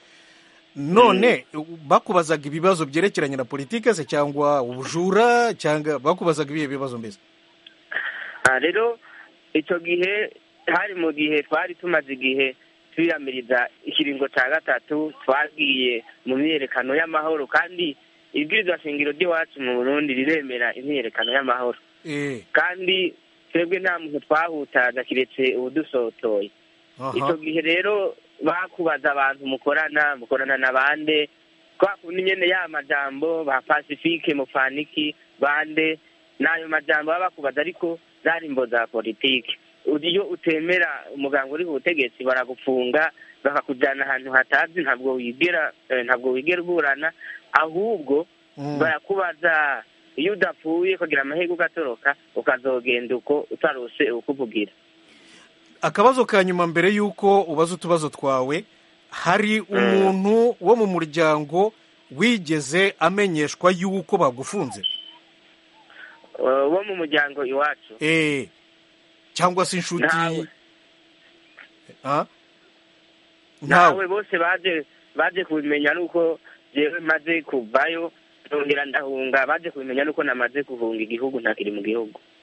none bakubazaga ibibazo byerekeranye na politike se cyangwa ubujura cyangwa bakubazaga ibihe bibazo mbese Ah, rero icyo gihe hari mu gihe twari tumaze igihe twiyamiriza ikiringo cya gatatu twagiye mu myiyerekano y'amahoro kandi ibwirizwa shingiro ry'iwacu mu burundi riremera imyiyerekano y'amahoro eh kandi twebwe nta muntu twahutaza kiretse ubudusotoye icyo aha gihe rero bakubaza abantu mukorana mukorana na bande kwa kundi nyene ya majambo ba pacifique mufaniki bande n'ayo majambo baba bakubaza ariko zari imbo za politike iyo utemera umuganga uri ku butegetsi baragufunga bakakujyana ahantu hatazi ntabwo wigera eh, ntabwo wigera uburana ahubwo Mm. barakubaza iyo udapfuye kugira amahirwe ugatoroka ukazogenda uko utarose ukuvugira akabazo ka nyuma mbere y'uko ubaza utubazo twawe hari umuntu wo mu muryango wigeze amenyeshwa y'uko bagufunze Eh, wo mu muryango iwacu eh cyangwa se inshuti Ntawe. Ah? nawe ntawe bose baje baje kubimenya nuko jewe maze kuvayo ndongera ndahunga baje kubimenya nuko namaze guhunga igihugu ntakiri mu gihugu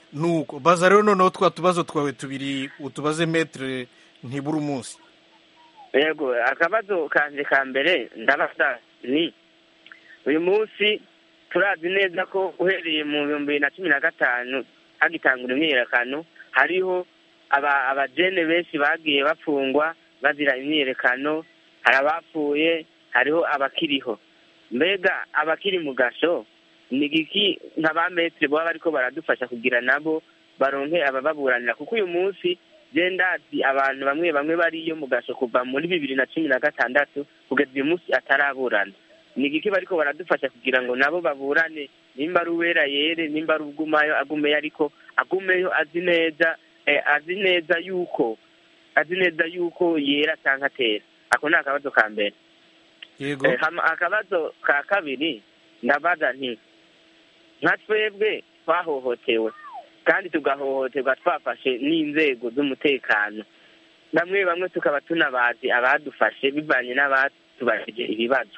nuko baza rero noneho twa tubazo twawe tubiri utubaze metere ntibura umunsi yego akabazo kanje ka mbere ndabaza ni uyu munsi turazi neza ko uhereye mu bihumbi bibiri na cumi na gatanu hagitangura imyiyerekano hariho aba abajene benshi bagiye bapfungwa bazira imyiyerekano hari abapfuye hariho abakiriho mbega abakiri mu gasho ni igiki nka ba metire baba bariko baradufasha kugira nabo baronke abababuranira kuko uyu munsi je ndazi abantu bamwe bamwe bariyo mu gasho kuva muri bibiri na cumi na gatandatu kugeza uyu munsi ataraburana ni igiki bariko baradufasha kugira ngo nabo baburane nimba ari uwera yere nimba ari ugumayo agumeyo ariko agumeyo azi neza eh, azi neza yuko azi neza yuko yera canke atera ako ni akabazo ka mbere yego Eh, hama akabazo ka kabiri ndabaza nti nka twebwe twahohotewe kandi tugahohoterwa twafashe n'inzego z'umutekano bamwe bamwe tukaba tunabazi abadufashe bivanye n'abatubajije ibibazo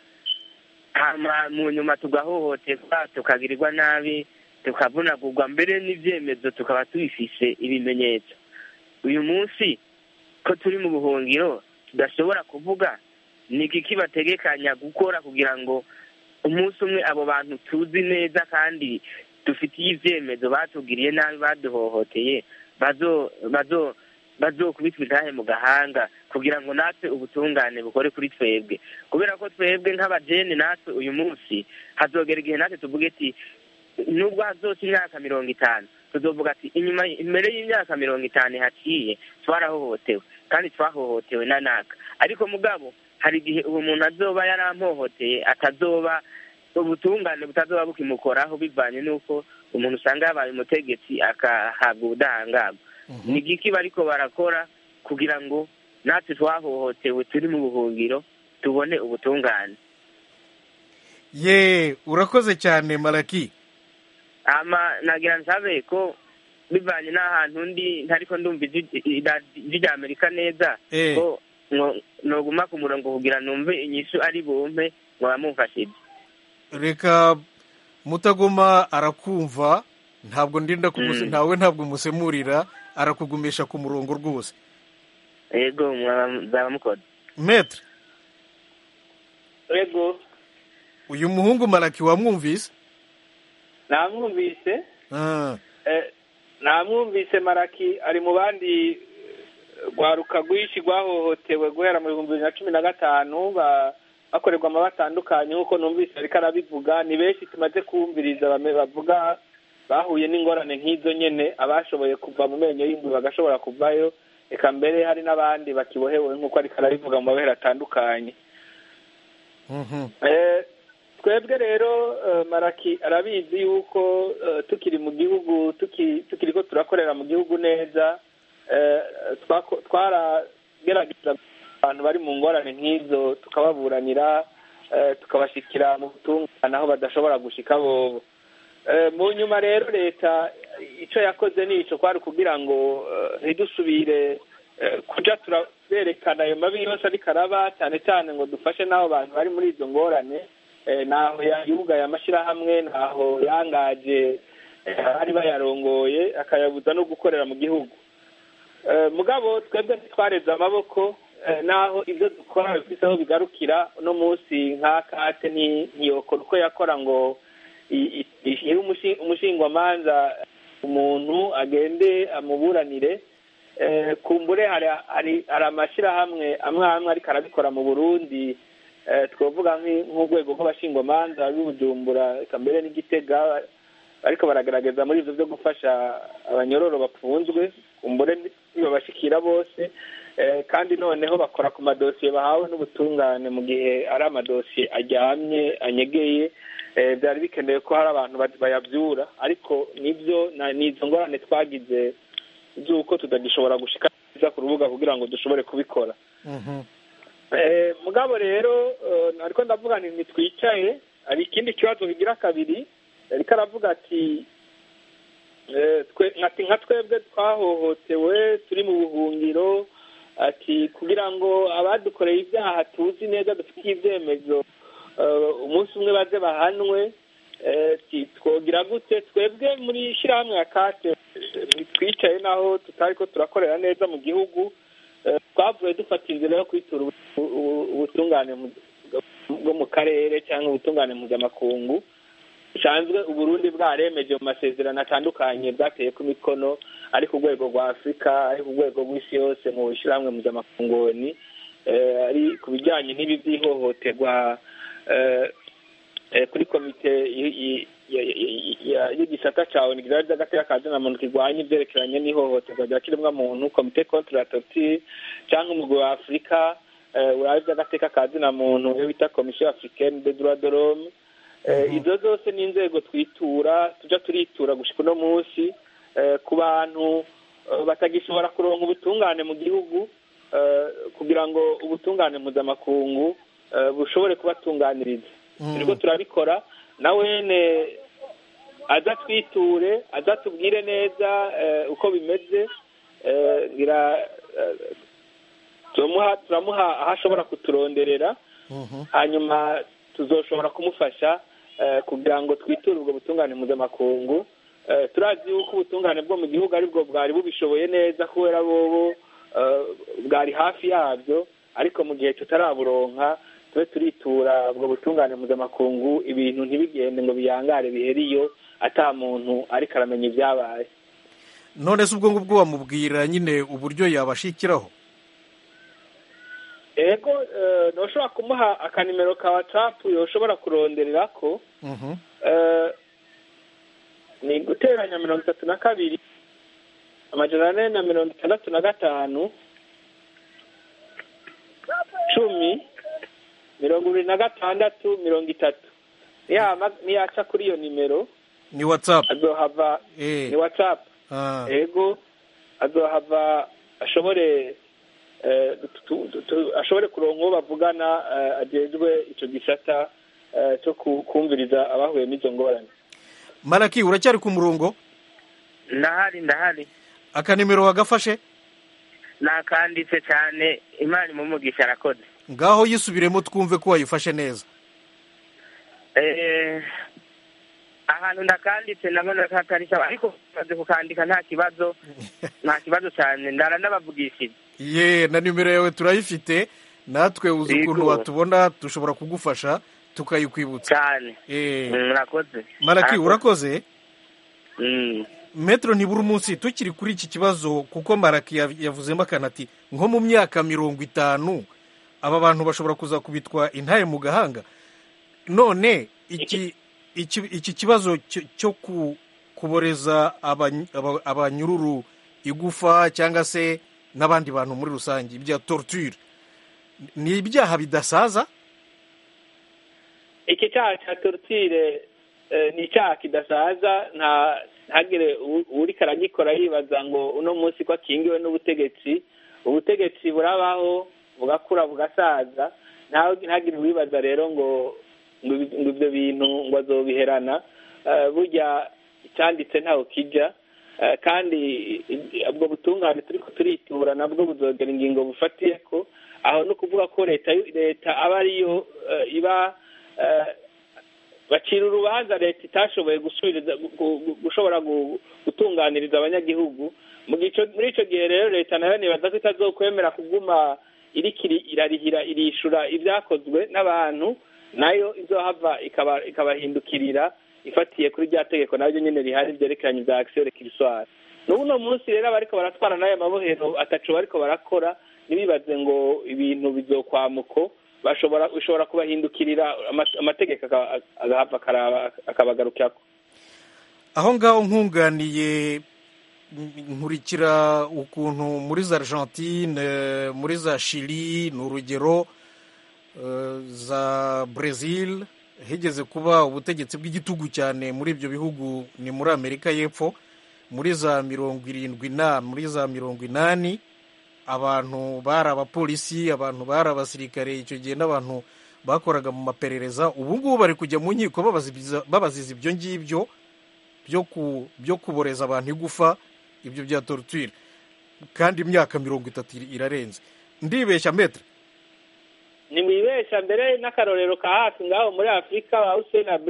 hama mu nyuma tugahohoterwa tukagirirwa nabi tukavunagurwa mbere n'ibyemezo tukaba tubifise ibimenyetso uyu munsi ko turi mu buhungiro tudashobora kuvuga ni iki kibategekanya gukora kugira ngo umunsi umwe abo bantu tuzi neza kandi dufitiye ibyemezo batugiriye nabi baduhohoteye bazo bazo bazokubitwa intahe mu gahanga kugira ngo natwe ubutungane bukore kuri twebwe kubera ko twebwe nk'abajene natwe uyu munsi hazogera igihe natwe tuvuge ati nubwo hazoca imyaka mirongo itanu tuzovuga ati inyuma imbere y'imyaka mirongo itanu haciye twarahohotewe kandi twahohotewe na naka ariko mugabo hari igihe uwo muntu azoba yarampohoteye atazoba ubutungane butazoba bukimukoraho bivanye n'uko umuntu usanga yabaye umutegetsi akahabwa ubudahangarwa ni igiki bariko barakora kugira ngo natwe twahohotewe turi mu buhungiro tubone ubutungane ye urakoze cyane maraki ama nagira nsabe ko bivanye n'ahantu ndi ntariko ndumva ijwi rya amerika neza Eh. ko no- noguma ku murongo kugira numve inyishu ari bumpe mwaba mumfashije reka mutagoma arakumva ntabwo ndinda kumuse Mm. ntawe ntabwo musemurira arakugumisha ku murongo rwose yego mwaba mukoze metre yego uyu muhungu maraki wamwumvise namwumvise Ah, Eh, namwumvise maraki ari mu bandi eh, rwaruka rwinshi rwahohotewe guhera mu bihumbi bibiri na cumi na gatanu ba- bakorerwa amaba atandukanye nk'uko numvise ariko arabivuga ni benshi tumaze kumviriza bame- bavuga bahuye n'ingorane nk'izo nyene abashoboye kuva mu menyo y'ingwe bagashobora kuvayo reka mbere hari n'abandi bakibohewe nk'uko ariko arabivuga mu mabere atandukanye mhm. Eh, twebwe rero eh, maraki arabizi yuko eh, tukiri mu gihugu tuki- tukiriko turakorera mu gihugu neza eh, twako- twaragerageza abantu bari mu ngorane nk'izo tukababuranira eh, tukabashikira mu butungane aho badashobora gushika bobo Eh, mu nyuma rero leta icyo yakoze ni ico kwari kugira ngo eh, ntidusubire eh, kuja turaberekana ayo mabi yose ariko araba cyane cyane ngo dufashe n'abo bantu bari muri izo ngorane eh, naho yugaye amashyirahamwe naho yangaje eh, abari bayarongoye akayabuza no gukorera mu gihugu Eh, mugabo twebwe ntitwareze amaboko eh, naho ibyo dukora bifise aho bigarukira uno munsi nk'akate nti- ntiyokora uko yakora ngo i- i- ishyire umushi- umushingwamanza umuntu agende amuburanire Eh, kumbure hari hari hari amashyirahamwe amwe amwe ariko arabikora mu burundi Eh, twavuga nk'i- nk'urwego rw'abashingwamanza b'ibujumbura eka mbere n'igitega ariko baragaragaza muri ivyo byo gufasha abanyororo bafunzwe kumbure ntibabashikira bose Eh, kandi noneho bakora ku madosiye bahawe n'ubutungane mu gihe ari amadosiye aryamye anyegeye Eh, byari bikenewe ko hari abantu ba- bayavyura ariko nibyo na- ni izo ngorane twagize z'uko tutagishobora gushika neza ku rubuga kugira ngo dushobore kubikora Mhm. Eh, mugabo rero eh, ariko ndavuga nti ntitwicaye hari ikindi kibazo kigira kabiri ariko aravuga ati eh, twe- ati nka twebwe twahohotewe turi mu buhungiro ati kugira ngo abadukoreye ibyaha tuzi neza dufitiye ibyemezo eh, umunsi umwe baze bahanwe eh, ti- twogira gute twebwe muri shyirahamwe ya kate eh, twicaye naho tutari ko turakorera neza mu gihugu eh, twavuye dufata inzira yo kwitura ubu- ubu- ubutungane mu- bwo mu karere cyangwa ubutungane mpuzamakungu busanzwe uburundi bwaremeje mu masezerano atandukanye bwateye ku mikono ari ku rwego rwa afurika ari ku rwego rw'isi yose mu ishyirahamwe mpuzamafungoni eh, ari ku bijyanye n'ibi by'ihohoterwa eh, eh, kuri komite y- y- ya- ya- ya- y'igisata cya onu ry'agateka ka zina muntu kirwanya ibyerekeranye n'ihohoterwa rya kiremwamuntu komite contre la torture cyangwa umugwi wa afurika eh, uraba iby'agateka ka zina muntu iyo bita komisiyo africaine de droit de l'homme Eh, izo zose ni inzego twitura tujya turitura gushika uno munsi eh, ku bantu eh, batagishobora kuronka ubutungane mu gihugu eh, kugira ngo ubutungane mpuzamakungu eh, bushobore kubatunganiriza turiko turabikora na wene aza twiture aza tubwire neza eh, uko bimeze eh, ngira eh, turamuha turamuha aho ashobora kuturonderera hanyuma tuzoshobora kumufasha eh, kugira ngo twiture ubwo butungane mpuzamakungu Eh, turazi yuko ubutungane bwo mu gihugu aribwo bwari bubishoboye neza kubera bobo eh, bwari hafi yabyo ariko mu gihe tutaraburonka tube turitura ubwo butungane mpuzamakungu ibintu ntibigende ngo biyangare bihere iyo ata muntu ariko aramenya ibyabaye none se ubwo ngubwo wamubwira nyine uburyo yabashikiraho ego eh, ntushobora kumuha akanimero ka watsapu yoshobora kuronderera ko Mhm. eh, ni guteranya mirongo itatu na kabiri amajana ane na mirongo itandatu na gatanu cumi mirongo ibiri na gatandatu mirongo itatu niyama niyaca kuri iyo nimero ni whatsapp azohava Eh. ni watsapu Ah. ego azohava ashobore eh, tu- tu- tu- ashobore kuronka uwo bavugana eh, ajejwe ico gisata eh, cyo ku- kumviriza abahuye n'izo ngorane maraki uracyari ku murongo ndahari ndahari akanimero wagafashe nakanditse cyane imana imumugisha arakoze ngaho yisubiremo twumve ko wayifashe neza Eh, ahantu ndakanditse ndabona ko atari sawa ariko maze kukandika nta kibazo nta kibazo cyane ndara n'abavugishije ye na nimero yawe turayifite natwe uzi Yego. ukuntu watubona dushobora kugufasha tukayikwibutsa cyane Eh. Mm, murakoze maraki Arakoze. urakoze Mm. metero ntibura umunsi tukiri kuri iki kibazo kuko maraki yav- yavuzemo akantu ati nko mu myaka mirongo itanu aba bantu bashobora kuzakubitwa intare mu gahanga none iki iki iki kibazo cyo- cyo ku- kuboreza abany- aba- abanyururu igufa cyangwa se n'abandi bantu muri rusange ibya torture ni ibyaha bidasaza iki cyaha cya torutire ni icyaha kidasaza nta ntagire u- uriko aragikora yibaza ngo uno munsi ko akingiwe n'ubutegetsi ubutegetsi burabaho bugakura bugasaza ntawe ntagire uwibaza rero ngo ngo ibi- ngo ibyo bintu ngo azobiherana Eh, burya icyanditse ntaho kijya Eh, kandi i- ubwo butungane turiko turitura nabwo buzogera ingingo bufatiye ko aho no kuvuga ko leta yu- leta aba ariyo eh, iba eh, bacira urubanza leta itashoboye gusubiriza gu- gu- gushobora gu- gutunganiriza abanyagihugu mu gico muri ico gihe rero leta nayo nibaza ko itazokwemera kuguma iriko iri- irarihira irishura ibyakozwe n'abantu nayo izohava ikaba ikabahindukirira ifatiye kuri rya tegeko naryo nyene rihari ryerekeranye bya action requisitoire n'ubu uno munsi rero abariko baratwara n'ayo mabohero ataco bariko barakora ntibibaze ngo ibintu bizokwamuko bashobora bishobora kubahindukirira ama- amategeko aka- agahava akaraba- akabagarukirako aho ngaho nkunganiye n- nkurikira ukuntu muri za argentine muri za chili ni urugero eh, za brazil higeze kuba ubutegetsi bw'igitugu cyane muri ibyo bihugu ni muri amerika y'epfo muri za mirongo irindwi na muri za mirongo inani abantu bari abapolisi abantu bari abasirikare icyo gihe n'abantu bakoraga mu maperereza ubu ngubu bari kujya mu nkiko babazibiza- babaziza ibyo ngibyo byo ku byo kuboreza abantu igufa ibyo bya torture kandi imyaka mirongo itatu ir- irarenze ndibeshya metre ni mwibesha mbere n'akarorero ka hafi ngaho muri afurika ba Hussein Abre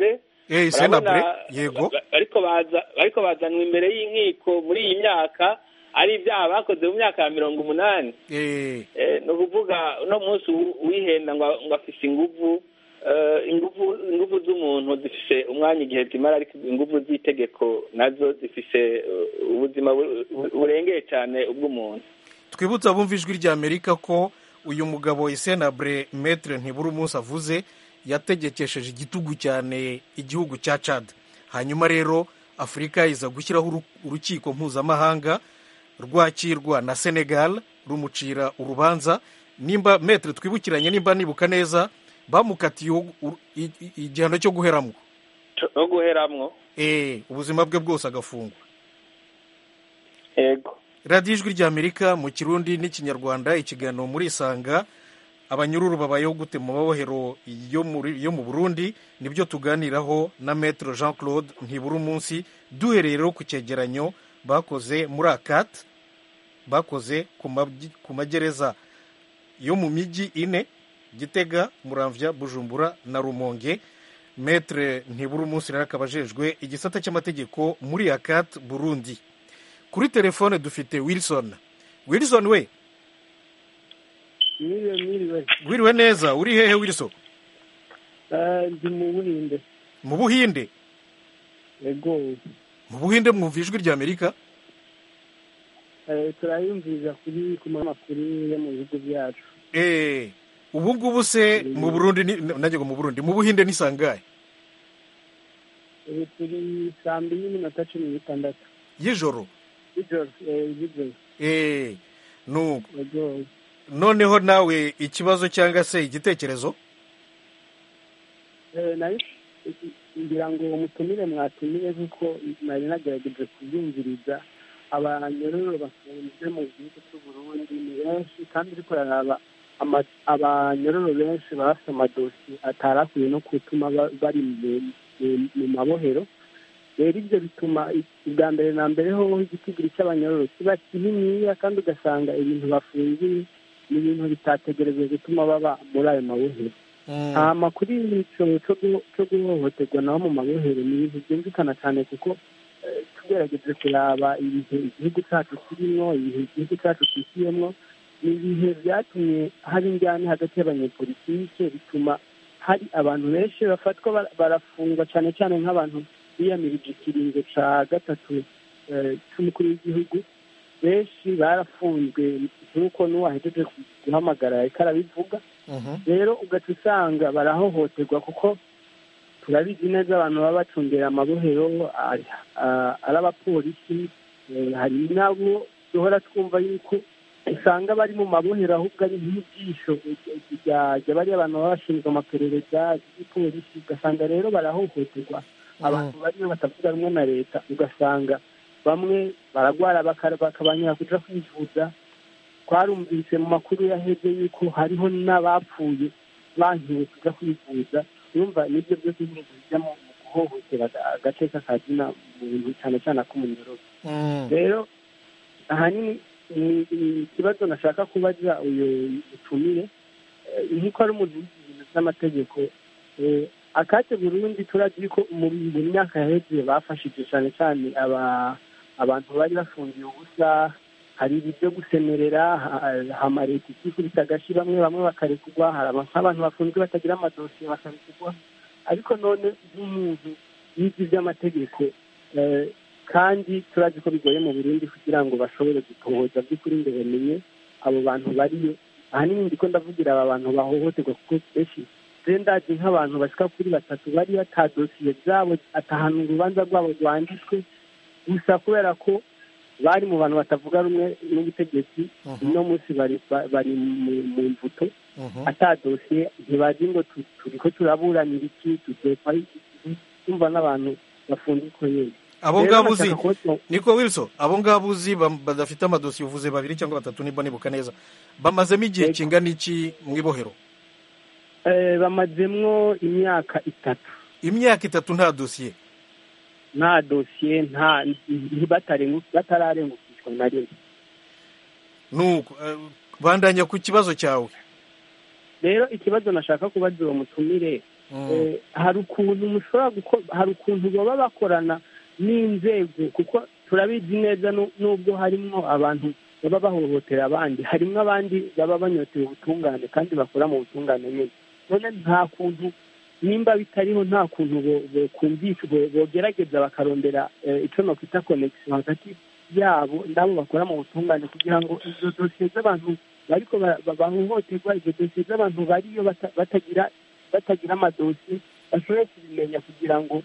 Eh, Urabona, Senabure, yego. ba- bariko baza bariko bazanwa imbere y'inkiko muri iyi myaka ari ibyaha bakoze mu myaka ya mirongo umunani Eh, Eh, ni ukuvuga uno munsi uwi- uwihenda ngo ngo afise inguvu eh, inguvu inguvu z'umuntu zifise umwanya igihe zimara ariko inguvu z'itegeko nazo zifise eh, ubuzima bu- bu- burengeye cyane ubw'umuntu twibutse abumva ijwi rya amerika ko uyu mugabo isenabure metre ntibura umunsi avuze yategekesheje igitugu cyane igihugu cya cad hanyuma rero afurika iza gushyiraho uru- urukiko mpuzamahanga rwakirwa na senegal rumucira urubanza nimba metre twibukiranye nimba nibuka neza bamukatiye u- u- i- i- igihano cyo guheramwo no guheramwo eh ubuzima bwe bwose agafungwa yego radiyo ijwi ry'amerika mu kirundi n'ikinyarwanda ikiganiro muri isanga abanyururu babayeho gute mu mabohero yo muri- yo mu burundi nibyo tuganiraho na metero jean claude ntibura umunsi duhereye rero ku cyegeranyo bakoze muri akati bakoze ku mabyi- ku magereza yo mu mijyi ine gitega muramvya bujumbura na rumonge metre ntibura umunsi rero akaba ajejwe igisata cy'amategeko muri akati burundi kuri telefone dufite wilson wilson we mwiriwe mwiriwe wiriwe neza uri hehe wilson Eh, ndi mu buhinde mu buhinde yego mu buhinde mwumva ijwi rya amerika Eh, turayumviriza kuri ku makuru yo mu bihugu byacu Eh, ubu ngubu se mu burundi ni- nanjye ngo mu burundi mu buhinde ni sangahe ubu turi saa mbiri n'iminota cumi n'itandatu y'ijoro y'ijoro eh, y'ijoro Eh, nuko yego noneho nawe ikibazo cyangwa se igitekerezo Eh, nari ngira ngo mutumire mwatumire kuko nari nagerageje kubyumviriza abanyororo bafunzwe mu gihugu cy'u Burundi ni benshi kandi uriko uraraba ama- abanyororo benshi bafite amadosiye atarakwiye no gutuma ba- bari mu- mu- mu mabohero rero ibyo bituma i- ubwa mbere na mbere hoho igitigiri cy'abanyororo kiba kininiya kandi ugasanga ibintu bafungiye ni ibintu bitategerejwe gutuma baba muri ayo mabohero hama kuri ico co gu- co guhohoterwa naho mu mabohero ni ibintu byumvikana cyane kuko eh, tugerageje kuraba ibihe igihugu cyacu kirimo ibihe igihugu cyacu kishyiyemo ni ibihe byatumye hari injyane hagati y'abanyepolitike bituma hari abantu benshi bafatwa bara- barafungwa cyane cyane nk'abantu biyamirije ikiringo cya gatatu eh, cy'umukuru w'igihugu benshi barafunzwe nk'uko n'uwahejeje guhamagara ariko arabivuga rero ugaca usanga barahohoterwa kuko turabizi neza abantu baba bacungera amabohero ari ah, ari abapolisi eh, hari nabo duhora twumva yuko usanga bari mu mabohero ahubwo ari nk'ijisho rya bariya abantu baba bashinzwe amaperereza y'igipolisi ugasanga rero barahohoterwa abantu bariyo batavuga rumwe na leta ugasanga bamwe baragwara baka- bakabanyura kuja kwivuza twarumvise mu makuru yaheze yuko hariho n'abapfuye bankiwe kuja kwivuza yumva nibyo byose nyine bijya mu mu guhohotera aga- agace k'akazina muntu cyane cyane ak'umunyorozi rero ahanini ni ni ikibazo nashaka kubaza uyu mutumire eh, nk'uko ari umuntu wize ibintu by'amategeko eh, akate burundi turazi ko mu mu myaka yaheze bafashije cyane cyane aba abantu bari bafungiye ubusa hari ibi byo gusemerera ha- hama leta ikikubita agashi bamwe bamwe bakarekurwa hari aba- nk'abantu bafunzwe batagira amadosiye bakarekurwa ariko none nk'umuntu yize iby'amategeko eh, kandi turazi ko bigoye mu burundi kugira ngo bashobore gutohoza by'ukuri ngo bamenye abo bantu bariyo ahanini ndiko ndavugira aba bantu bahohoterwa kuko benshi je ndazi nk'abantu bashika kuri batatu bari ata dosiye zabo atahana urubanza rwabo rwanditswe gusa kubera ko bari mu bantu batavuga rumwe n'ubutegetsi uno munsi bari ba- bari mu- mu mvuto ata dosiye ntibazi ngo tu- turiko turaburanira iki tudekwa iki tumva n'abantu bafundikwa nyene abo Rero ngabo uzi nashaka kubaza- niko wilson abo ngabo uzi bam- badafite amadosiye uvuze babiri cyangwa batatu niba nibuka neza bamazemo igihe kingana iki mu ibohero Eh, bamazemwo imyaka itatu imyaka itatu nta dosiye nta dosiye nta batarengu- batararengukishwa na rimwe nuko eh, bandanya ku kibazo cyawe rero ikibazo nashaka kubaza uwo mutumire Eh, hari ukuntu mushobora guko- hari ukuntu baba bakorana n'inzego kuko turabizi neza nu- nubwo harimo abantu baba bahohotera abandi harimo abandi baba banyoteye ubutungane kandi bakora mu butungane nyine none nta kuntu nimba bitariho nta kuntu bo- bokumvisha bo- bogerageza bakarondera eh, ico nokwita connection hagati yabo n'abo bakora mu butungane kugira ngo izo dosiye z'abantu bariko ba- ba- bahohoterwa izo dosiye z'abantu bariyo bata- batagira batagira amadosiye bashobore kubimenya kugira ngo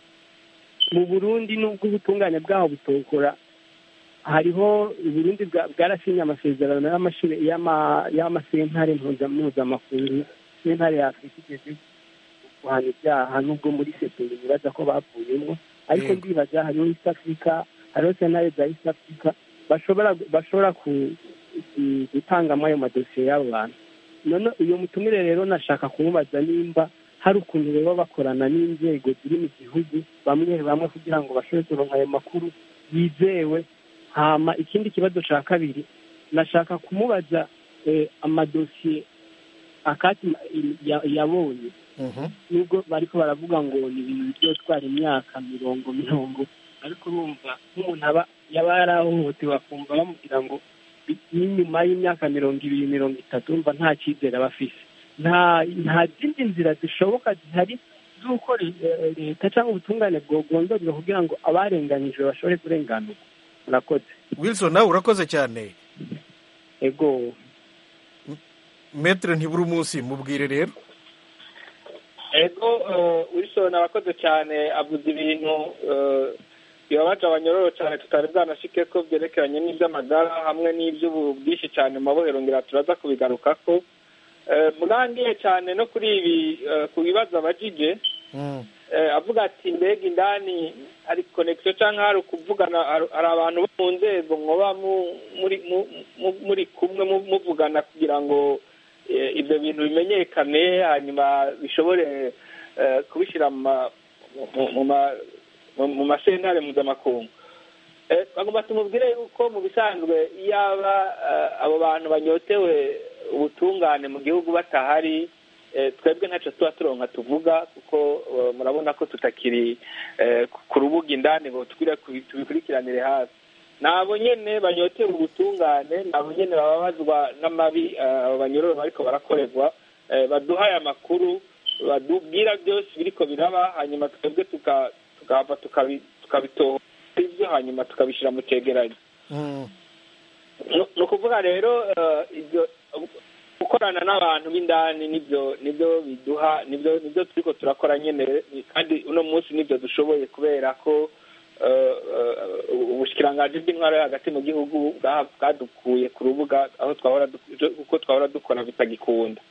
mu burundi n'ubwo ubutungane bwaho butokora hariho uburundi bwa- bwarasinye amasezerano y'amashire- y'ama- y'amasentare mpuza- mpuzamakungu sentare ya afurika igeze guhana ibyaha n'ubwo muri seperi bibaza ko bavuyemo ariko Yego. ndibaza hariho east africa hariho sentare za east africa bashobora bashobora ku- ku- gutangamo ayo madosiye y'abo bantu none uyu mutumire rero nashaka kumubaza nimba hari ukuntu baba bakorana n'inzego ziri mu gihugu bamwe bamwe kugira ngo bashobore kuronka ayo makuru yizewe hama ikindi kibazo cya kabiri nashaka kumubaza eh, amadosiye akati ya- yabonye nubwo bariko baravuga ngo ni ibintu bizotwara imyaka mirongo mirongo ariko urumva nk'umuntu aba yaba yarahohotewe akumva bamubwira ngo bi- n'inyuma y'imyaka mirongo ibiri mirongo itatu urumva nta cyizere aba afise nta nta zindi nzira zishoboka zihari z'uko re- eh, leta cyangwa ubutungane bwogondorwa kugira ngo abarenganyijwe bashobore kurenganurwa murakoze wilson nawe urakoze cyane ego metere ntibura umunsi mubwire rero ego eh, wilson arakoze cyane avuze ibintu eh, bibabaje abanyororo cyane tutari bwanashike ko byerekeranye n'iby'amagara hamwe n'iby'ubwinshi cyane mu mabohero ngira turaza kubigarukako Eh, murangiye cyane no kuri ibi eh, ku bibazo abajije eh, avuga ati mbega indani hari connection cyangwa hari ukuvugana hari hari abantu bo mu nzego mwoba mu- muri mu- mu- muri kumwe mu- muvugana kugira ngo eh, ibyo bintu bimenyekane hanyuma bishobore eh, kubishyira mu ma- mu- mu ma- mu- mu masentare mpuzamakungu Eh, bagomba tumubwire yuko mu bisanzwe iyaba eh, abo bantu banyotewe ubutungane mu gihugu batahari eh, twebwe ntacyo tuba turonka tuvuga kuko eh, murabona ko tutakiri eh, ku- ku rubuga indani ngo tugire kubi- tubikurikiranire hafi nabo nyene banyotewe ubutungane nabo nyene bababazwa n'amabi eh, abo banyororo bariko barakorerwa eh, baduhaye amakuru badubwira byose biriko biraba hanyuma twebwe tuka- tukahava tukabi- tukabitohora ibyo hanyuma tukabishyira mu cegeranyo ni ni ukuvuga rero eh, ibyo gukorana n'abantu b'indani nibyo nibyo biduha nibyo nibyo turiko turakora nyene ni- kandi uno munsi nibyo dushoboye kubera ko eh, eh, ubushikiranganji bw'intwaro yo hagati mu gihugu bwa- bwadukuye ku rubuga aho twahora duk- uko twahora dukora bitagikunda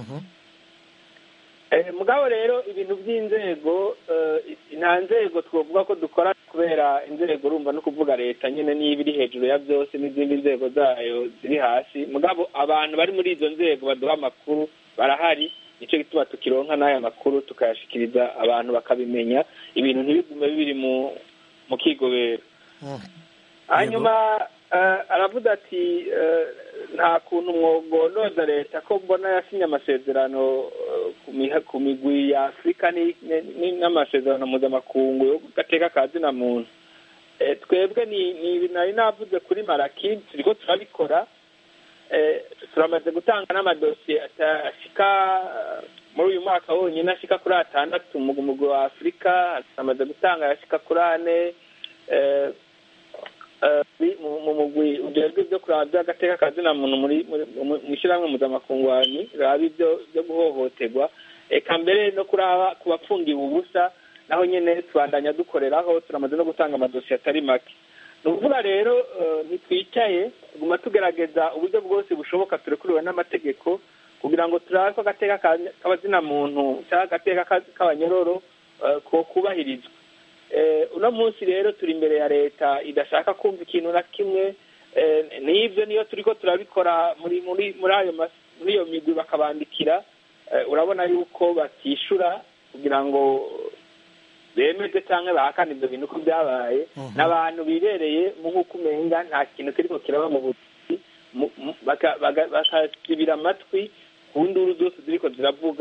Eh, mugabo rero ibintu by'inzego eh, nta nzego twavuga ko dukora kubera inzego urumva no kuvuga leta nyine niba iri hejuru ya byose n'izindi nzego zayo ziri hasi mugabo abantu bari muri izo nzego baduha amakuru barahari nicyo gituma tukironka n'aya makuru tukayashikiriza abantu bakabimenya ibintu ntibigume biri mu mu kigobero hanyuma eh, aravuga ati eh, nta kuntu mwogonoza leta ko mbona yasinye amasezerano eh, ku miha- ku migwi ya afurika ni- ni- n'amasezerano mpuzamakungu yo gateka ka zina muntu Eh, twebwe ni ni ibi nari navuze kuri maraki turiko turabikora Eh, turamaze gutanga n'amadosiye ata- ashika eh, muri uyu mwaka wonyine ashika kuri atandatu mu mugwi wa afurika turamaze gutanga ayashika kuri ane eh, eh, bi- mu mu mugwi ujejwe ibyo kuraba by'agateka ka zina muntu muri muri- mu mu ishyirahamwe mpuzamakungu wanyu raba ibyo byo guhohoterwa eka mbere no kuraba ku bafungiwe ubusa naho nyine tubandanya dukoreraho turamaze no gutanga amadosiye atari make ni ukuvuga rero eh, ntitwicaye tuguma tugerageza uburyo bwose bushoboka turekuriwe n'amategeko kugira ngo turabe ko agateka ka- k'abazina muntu cyangwa agateka ka- k'abanyororo eh, ko kubahirizwa Eh, uno munsi rero turi imbere ya leta idashaka kumva ikintu na kimwe eh, n'ibyo niyo turiko turabikora muri muri muri ayo mas- muri iyo migwi bakabandikira eh, urabona yuko batishura kugira ngo bemeze cyangwa bahakane ibyo bintu ko byabaye n'abantu bibereye mu nk'uko umenga nta kintu kiriko kiraba mu buzi mu- mu- baka- baga- bakasibira amatwi ku nduru zose ziriko ziravuga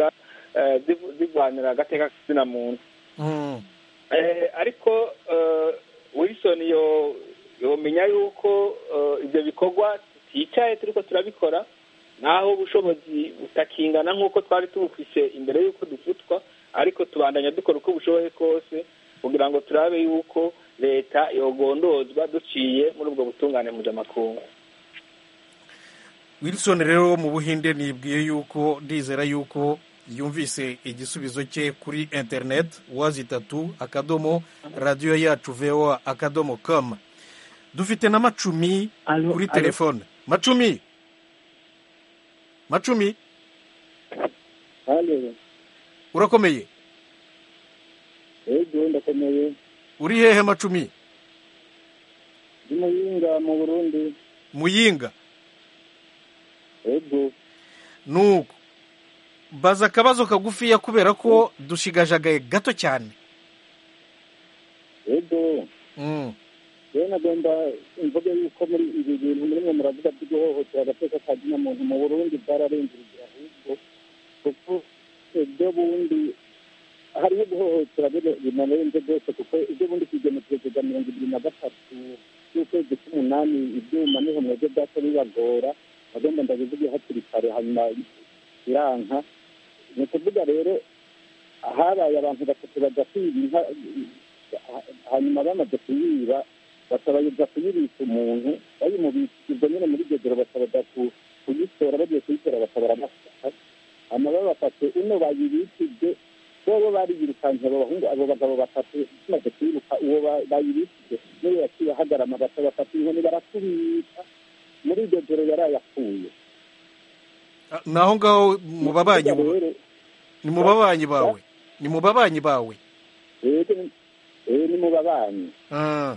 eh, zivu- zirwanira agateka k'izina muntu Eh, ariko eh, wilson yo yomenya yuko eh, ibyo bikorwa tuticaye turiko turabikora naho ubushobozi butakingana nk'uko twari tubufise imbere y'uko dufutwa ariko tubandanya dukora uko bushoboye kose kugira ngo turabe yuko leta yogondozwa duciye muri ubwo butungane mpuzamakungu wilson rero mu buhinde nibwiye yuko ndizera yuko yumvise igisubizo cye kuri interineti wazi itatu akadomo radiyo yacu voa akadomo com dufite na macumi Alo, kuri alo. telefone macumi macumi hano urakomeye ego ndakomeye uri hehe macumi ndi muyinga mu burundi muyinga ego nuko baza akabazo kagufiya kubera ko dushigajagaye gato cyane ego Mm. rero nagomba mvuge yuko muri ibi bintu murimwe muravuga byo guhohotera agateka ka muntu mu burundi bwararenze urugero ahubwo kuko ibyo bundi hariho guhohotera bino binarenze rwose kuko ibyo bundi ku igenekerezo rya mirongo ibiri na gatatu y'ukwezi k'umunani ibyuma niho mwebwe byaca bibagora nagomba ndabivuge hakiri kare hanyuma biranka ni ukuvuga rero habaye abantu batatu bajya kwiba inka hanyuma bamaze kuyiba bakabayiza kuyibika umuntu bayimubikirwa nyine muri iryo joro bakabaza ku- kuyitora bagiye kuyitora bakaba baramafata hanyuma babafate uno bayibikije bobo bariyirukanse abo bahungu abo bagabo batatu tumaze kuyiruka uwo ba- bayibikije niwe yaciye ahagarama bakabafata inkoni barakubita muri iryo joro yari yapfuye Ah, naho ngaho mu babanyi rero ni mu babanyi bawe ni mu babanyi bawe rero rero ni mu babanyi Ah,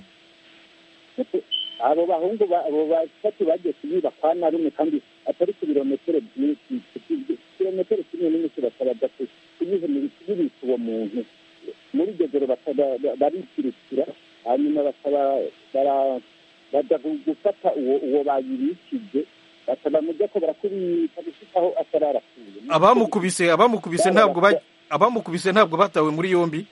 abo bahungu ba- abo batatu bagiye kuyiba kwa na rumwe kandi atari ku birometero byinshi kilometero kimwe n'inusu bakabaza ku- kuyihemera kuyibika uwo muntu muri iryo joro bakaba- ba- barikirikira hanyuma bakaba bara- baja gu- gufata uwo uwo bayibikije bakaba mujya ko barakubita gushikaho atararapfuye abamukubise abamukubise ntabwo ba- abamukubise ntabwo batawe muri yombi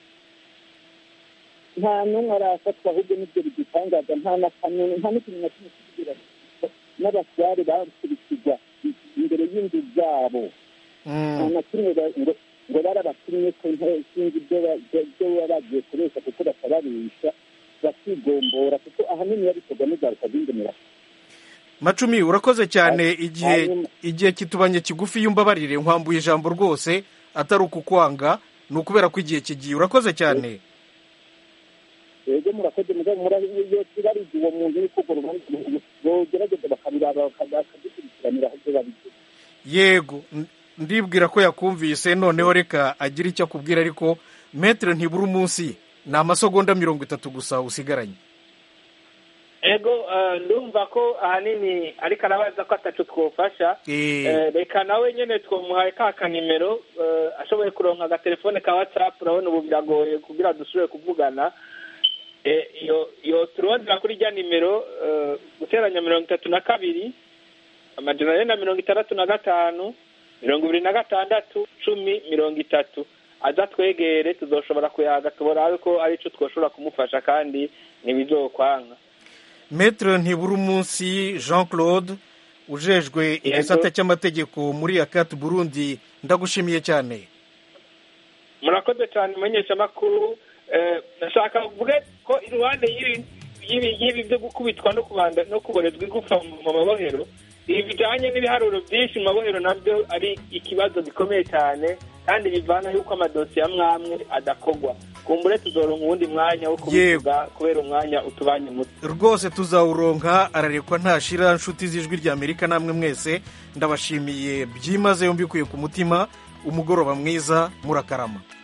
nta n'umwe arafatwa ahubwo nibyo bidutangaza nta na kamwe nta n'ikintu na kimwe kigira n'abatware bakurikizwa imbere y'inzu zabo nta na kimwe ba- ngo ngo barabatumye ko nta- sinzi ibyo ba- ibyo- ibyo baba bagiye kuresha kuko batababisha bakigombora kuko ahanini yabikorwa n'ingaruka z'indemera macumi urakoze cyane igihe Hanyuma- igihe kitubanye kigufi yumbabarire nkwambuye ijambo rwose atari ukukwanga ni ukubera ko igihe kigiye urakoze cyane rero murakoze mugabo murabiyo kibariza uwo muntu yuko urwo rubanza bogerageza bakabiraba bakadukurikiranira aho byo babigeze yego n- ndibwira ko yakumvise noneho reka agire icyo akubwira ariko metero ntibura umunsi ni amasegonda mirongo itatu gusa usigaranye ego eh, ndumva ko ahanini ariko arabaza ko atacu twofasha Eh. Eh, reka nawe nyine twamuhaye ka kanimero eh, ashoboye kuronka agatelefone ka whatsapp urabona ubu biragoye kugira dusubire kuvugana Eh, iyo iyo turondera kuri rya nimero eh, guteranya mirongo itatu na kabiri amajana ane na mirongo itandatu na gatanu mirongo ibiri na gatandatu cumi mirongo itatu aza twegere tuzoshobora kuyaga tubona ko ari cyo twoshobora kumufasha kandi ntibizokwanga metero ntibura umunsi jean claude ujejwe igisata cy'amategeko muri akati burundi ndagushimiye cyane murakoze cyane umumenyeshamakuru Eh, nashaka kuvuge ko iruhande y'ibi- y'ibi y'ibi byo gukubitwa no kubanda no kuborezwa igufa mu mu mabohero ibi bijyanye n'ibiharuro byinshi mu mabohero nabyo ari ikibazo gikomeye cyane kandi bivana yuko amadosiye amwe amwe adakogwa kumbure tuzoronka uwundi mwanya wo kubivuga kubera umwanya utubanye muto rwose tuzawuronka ararekwa ntashira nshuti z'ijwi rya amerika namwe mwese ndabashimiye byimazeyo mbikuye ku mutima umugoroba mwiza murakarama